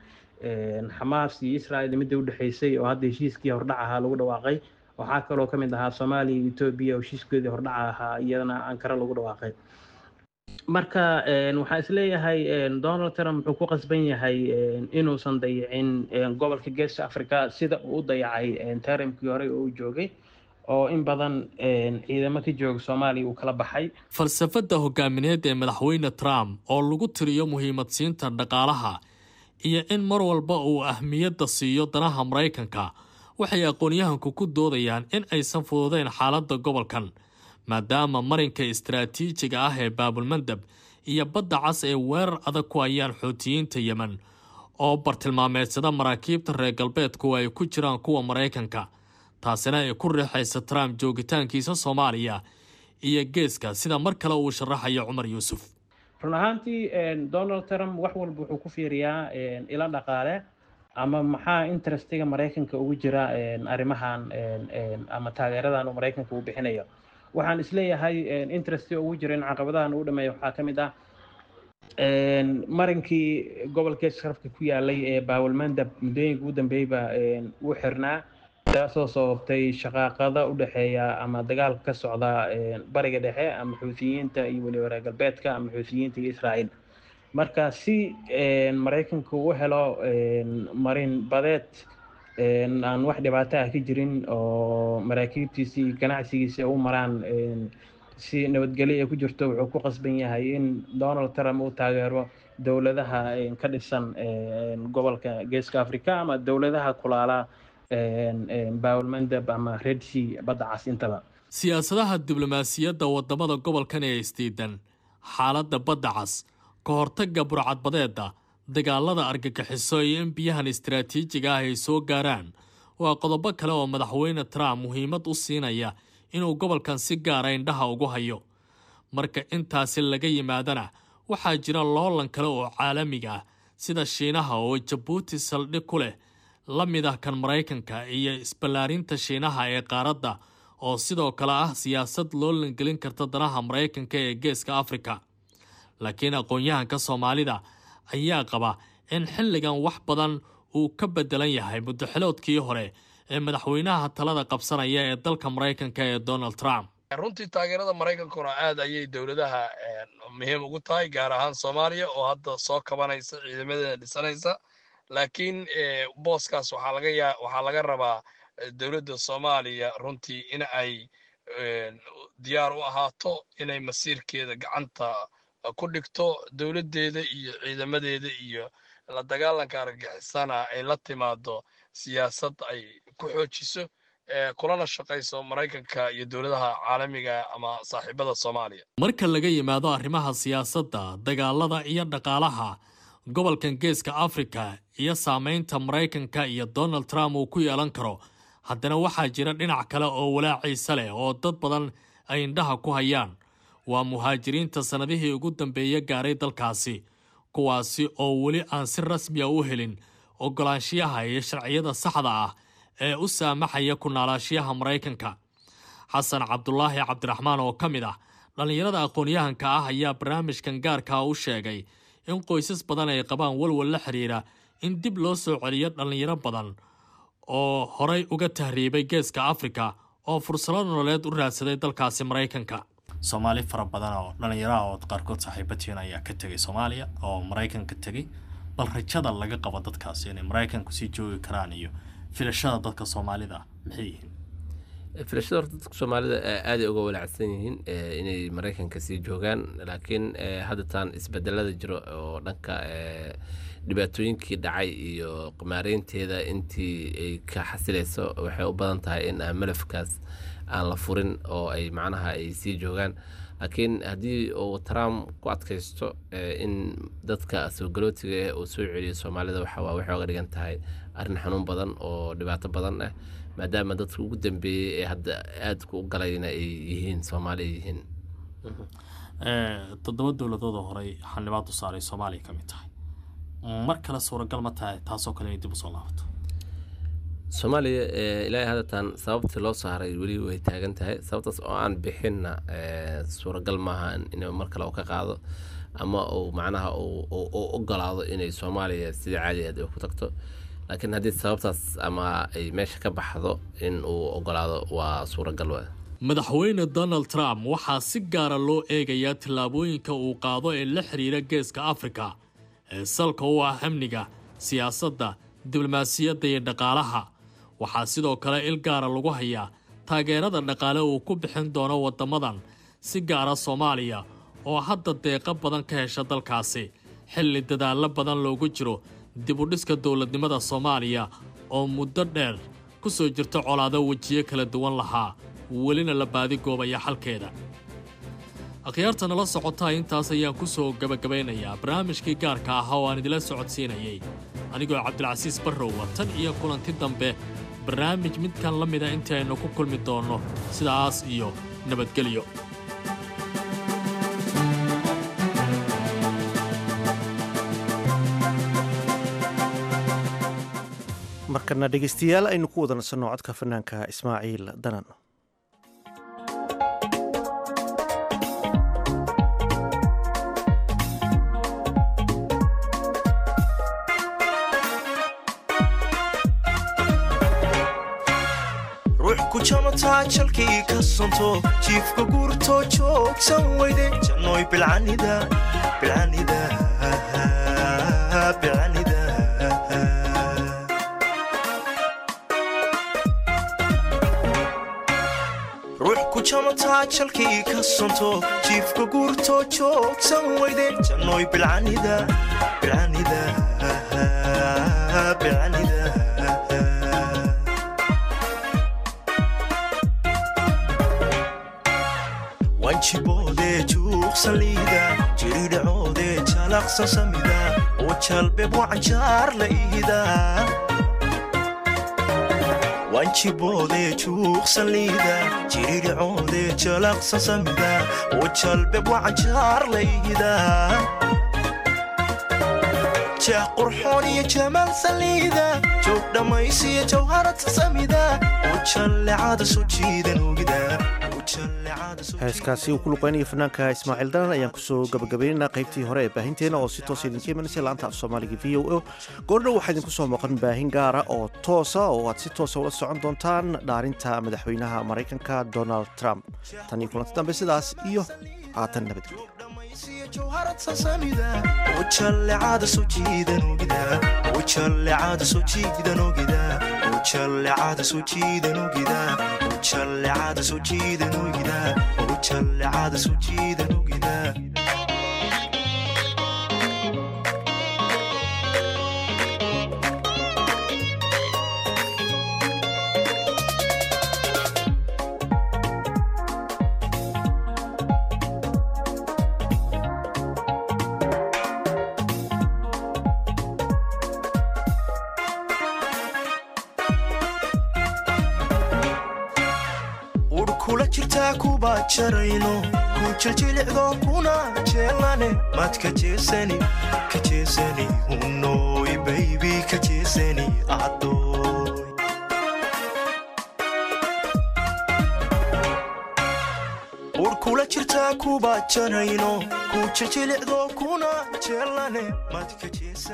xamaas iyo israel midda udhexeysay oo hadda heshiiskii hordhac ahaa lagu dhawaaqay waxaa kaloo ka mid ahaa soomaaliya iyo etoobiya oo heshiiskeedii hordhaca ahaa iyadana ankara lagu dhawaaqay marka waxaa isleeyahay donald trump wuxuu ku qasban yahay inuusan dayicin gobolka geeska africa sida uu u dayacay tarimkii hore oo uu joogay oo in badan ciidamo ka jooga soomaaliya uu kala baxay falsafadda hogaamineed ee madaxweyne trump oo lagu tiriyo muhiimadsiinta dhaqaalaha iyo in mar walba uu ahmiyadda siiyo danaha maraykanka waxay aqoonyahanku ku doodayaan in aysan fududeyn xaaladda gobolkan maadaama marinka istaraatiijiga ah ee baabulmandab iyo badda cas ee weerar adag ku hayaan xoutiyiinta yemen oo bartilmaameedsada maraakiibta reer galbeedku ay ku jiraan kuwa maraykanka taasina ay ku riixaysa trump joogitaankiisa soomaaliya iyo geeska sida mar kale uu sharaxayo cumar yuusuf run ahaantii donald trump wax walba wuxuu ku fiiriyaa ilo dhaqaale ama maxaa interestiga maraykanka ugu jira arrimahan ama taageeradan uu maraykanka uu bixinayo waxaan isleeyahay interestiga ugu jira in caqabadahan uu dhameeyo waxaa ka mid ah marinkii gobolka sharafka ku yaalay ee baawalmandab muddooyinka ugu dambeeyba uu xirnaa taasoo sababtay shaqaaqada u dhexeeya ama dagaalka ka socda bariga dhexe ama xuutiyiinta iyo weliba reer galbeedka ama xuutiyiinta iyo israa'iil marka si maraykanku u helo marin badeed aan wax dhibaato ah ka jirin oo maraakiibtiisi iyo ganacsigiisi u maraan si nabadgelyo ay ku jirto wuxuu ku qasban yahay in donald trump uu taageero dowladaha ka dhisan gobolka geeska africa ama dowladaha kulaala baawlmandab ama red sea badda cas intaba siyaasadaha diblomaasiyadda wadamada gobolkan ee isdiidan xaaladda badda cas ka hortagga burcadbadeeda dagaalada argagixiso iyo in biyahan istaraatiijiga ah ay soo gaaraan waa qodobo kale oo madaxweyne trump muhiimad u siinaya inuu gobolkan si gaara indhaha ugu hayo marka intaasi laga yimaadana waxaa jira loolan kale oo caalamiga ah sida shiinaha oo jabuuti saldhig ku leh la mid ah kan maraykanka iyo isballaarinta shiinaha ee qaaradda oo sidoo kale ah siyaasad loo langelin karta danaha maraykanka ee geeska afrika laakiin aqoon-yahanka soomaalida ayaa qaba in xilligan wax badan uu ka bedelan yahay muddaxiloodkii hore ee madaxweynaha talada qabsanaya ee dalka maraykanka ee donald trump runtii taageerada maraykankuna aad ayay dowladaha muhiim ugu tahay gaar ahaan soomaaliya oo hadda soo kabanaysa ciidamadeeda dhisanaysa laakiin booskaas waxaa laga yaa waxaa laga rabaa dowladda soomaaliya runtii in ay diyaar u ahaato inay masiirkeeda gacanta ku dhigto dowladdeeda iyo ciidamadeeda iyo la dagaalanka argagixisana ay la timaado siyaasad ay ku xoojiso kulana shaqayso maraykanka iyo dowladaha caalamiga ama saaxiibada soomaaliya marka laga yimaado arrimaha siyaasadda dagaalada iyo dhaqaalaha gobolkan geeska afrika iyo saameynta maraykanka iyo donald trump uu ku yeelan karo haddana waxaa jira dhinac kale oo walaaciisa leh oo dad badan ay indhaha ku hayaan waa muhaajiriinta sannadihii ugu dambeeya gaaray dalkaasi kuwaasi oo weli aan si rasmiya u helin ogolaanshiyaha iyo sharciyada saxda ah ee u saamaxaya ku noolaashiyaha maraykanka xasan cabdulaahi cabdiraxmaan oo ka mid ah dhallinyarada aqoon-yahanka ah ayaa barnaamijkan gaarkaa u sheegay in qoysas badan ay qabaan walwal la xiriira in dib loo soo celiyo dhallinyaro badan oo horay uga tahriibay geeska afrika oo fursado nololeed u raadsaday dalkaasi maraykanka soomaali fara badan oo dhallinyaraha oo qaarkood saaxiibatiina ayaa ka tegay soomaaliya oo maraykanka tegay bal rajada laga qabo dadkaasi inay maraykanku sii joogi karaan iyo filashada dadka soomaalida maxay yihiin filashada horta dadka soomaalida aaday uga walaacsan yihiin inay maraykanka sii joogaan laakiin haddataan isbedelada jiro oo dhanka dhibaatooyinkii dhacay iyo qamaareynteeda intii ay ka xasilayso waxay u badan tahay in aan malafkaas aan la furin oo ay macnaha ay sii joogaan laakiin haddii uu trump ku adkaysto in dadka soo galootiga ah uu soo celiyo soomaalida waxawaa waxay oga dhigan tahay arrin xanuun badan oo dhibaato badan ah maadaama dadka ugu dambeeyey ee hadda aadka u galayna ay yihiin soomaali ay yihiin toddoba dowladoodoo horey xanibaad u saaray soomaaliya ka mid tahay mar kale suuragal ma tahay taasoo kale inay dib usoo laabato soomaaliya ilaahay haddatan sababtii loo saaray weli way taagan tahay sababtaas oo aan bixinna suuragal maaha in mar kale uu ka qaado ama uu macnaha u ogolaado inay soomaaliya sidii caadigeed ay ku tagto laakiin haddii sababtaas ama ay meesha ka baxdo in uu ogolaado waa suuragal wa madaxweyne donald trump waxaa si gaara loo eegayaa tillaabooyinka uu qaado ee la xiriira geeska afrika ee salka u ah amniga siyaasadda diblomaasiyadda iyo dhaqaalaha waxaa sidoo kale il gaara lagu hayaa taageerada dhaqaale uu ku bixin doono waddamadan si gaara soomaaliya oo hadda deeqo badan ka hesha dalkaasi xilli dadaallo badan loogu jiro dibudhiska dowladnimada soomaaliya oo muddo dheer ku soo jirta colaado wejiyo kala duwan lahaa welina la baadigoobaya xalkeeda akhyaarta nala socotaa intaas ayaan ku soo gebagabaynayaa barnaamijkii gaarka ahaa oo aan idila socodsiinayay anigoo cabdilcasiis barrowa tan iyo kulanti dambe barnaamij midkan la mida intii aynu ku kulmi doonno sidaas iyo nabadgelyo markana dhegeystayaal aynu ku wada nasanno codka fanaanka ismaaciil danan ruux ku jamataa jalkii ka sonto jiifka guurtoo joogsan weyde jannoy bilcanida bilcanida bilcanida ruux ku jamataa jalkii ka sonto jiifka guurtoo joogsan weyde jannoy bilcanida bilcanida bilcanida wanjiboode juuqsaliida jiridhacoode jalaqsan samida oo jalbeb wacanjaar la iida wanjiboode juuqsaliida jiridhacoode jalaqsan samida oo jalbeb wacanjaar la iida jeex qurxoon iyo jamaal saliida joog dhammaysiyo jawharata samida oo jallecada soo jiidan ogida heeskaasi uu ku luqeynaya fanaanka ismaaciil danan ayaan kusoo gabagabaynaynaa qaybtii hore ee baahinteena oo si toosa idinka imanaysa laanta af soomaaliga v o o goordhow waxaa idinku soo muuqan baahin gaara oo toosa oo aad si toosa ula socon doontaan dhaarinta madaxweynaha maraykanka donald trump tan iyo kulanti dambe sidaas iyo haatan nabadgelyo ujallecada soo jiidan ogida ujallecada soo jiidan ogida ujallecada soo jiidan ogida ujallecada soo jiidan ogida ujallecada soo jiidan ogida kula jirtaa kuba jarayno ku jiljilicdo kuna jeelane maad ka jeesani ka jeesani unoy baybi ka jeesani jarayno ku jijilicdo kuna jeelane madka jeesa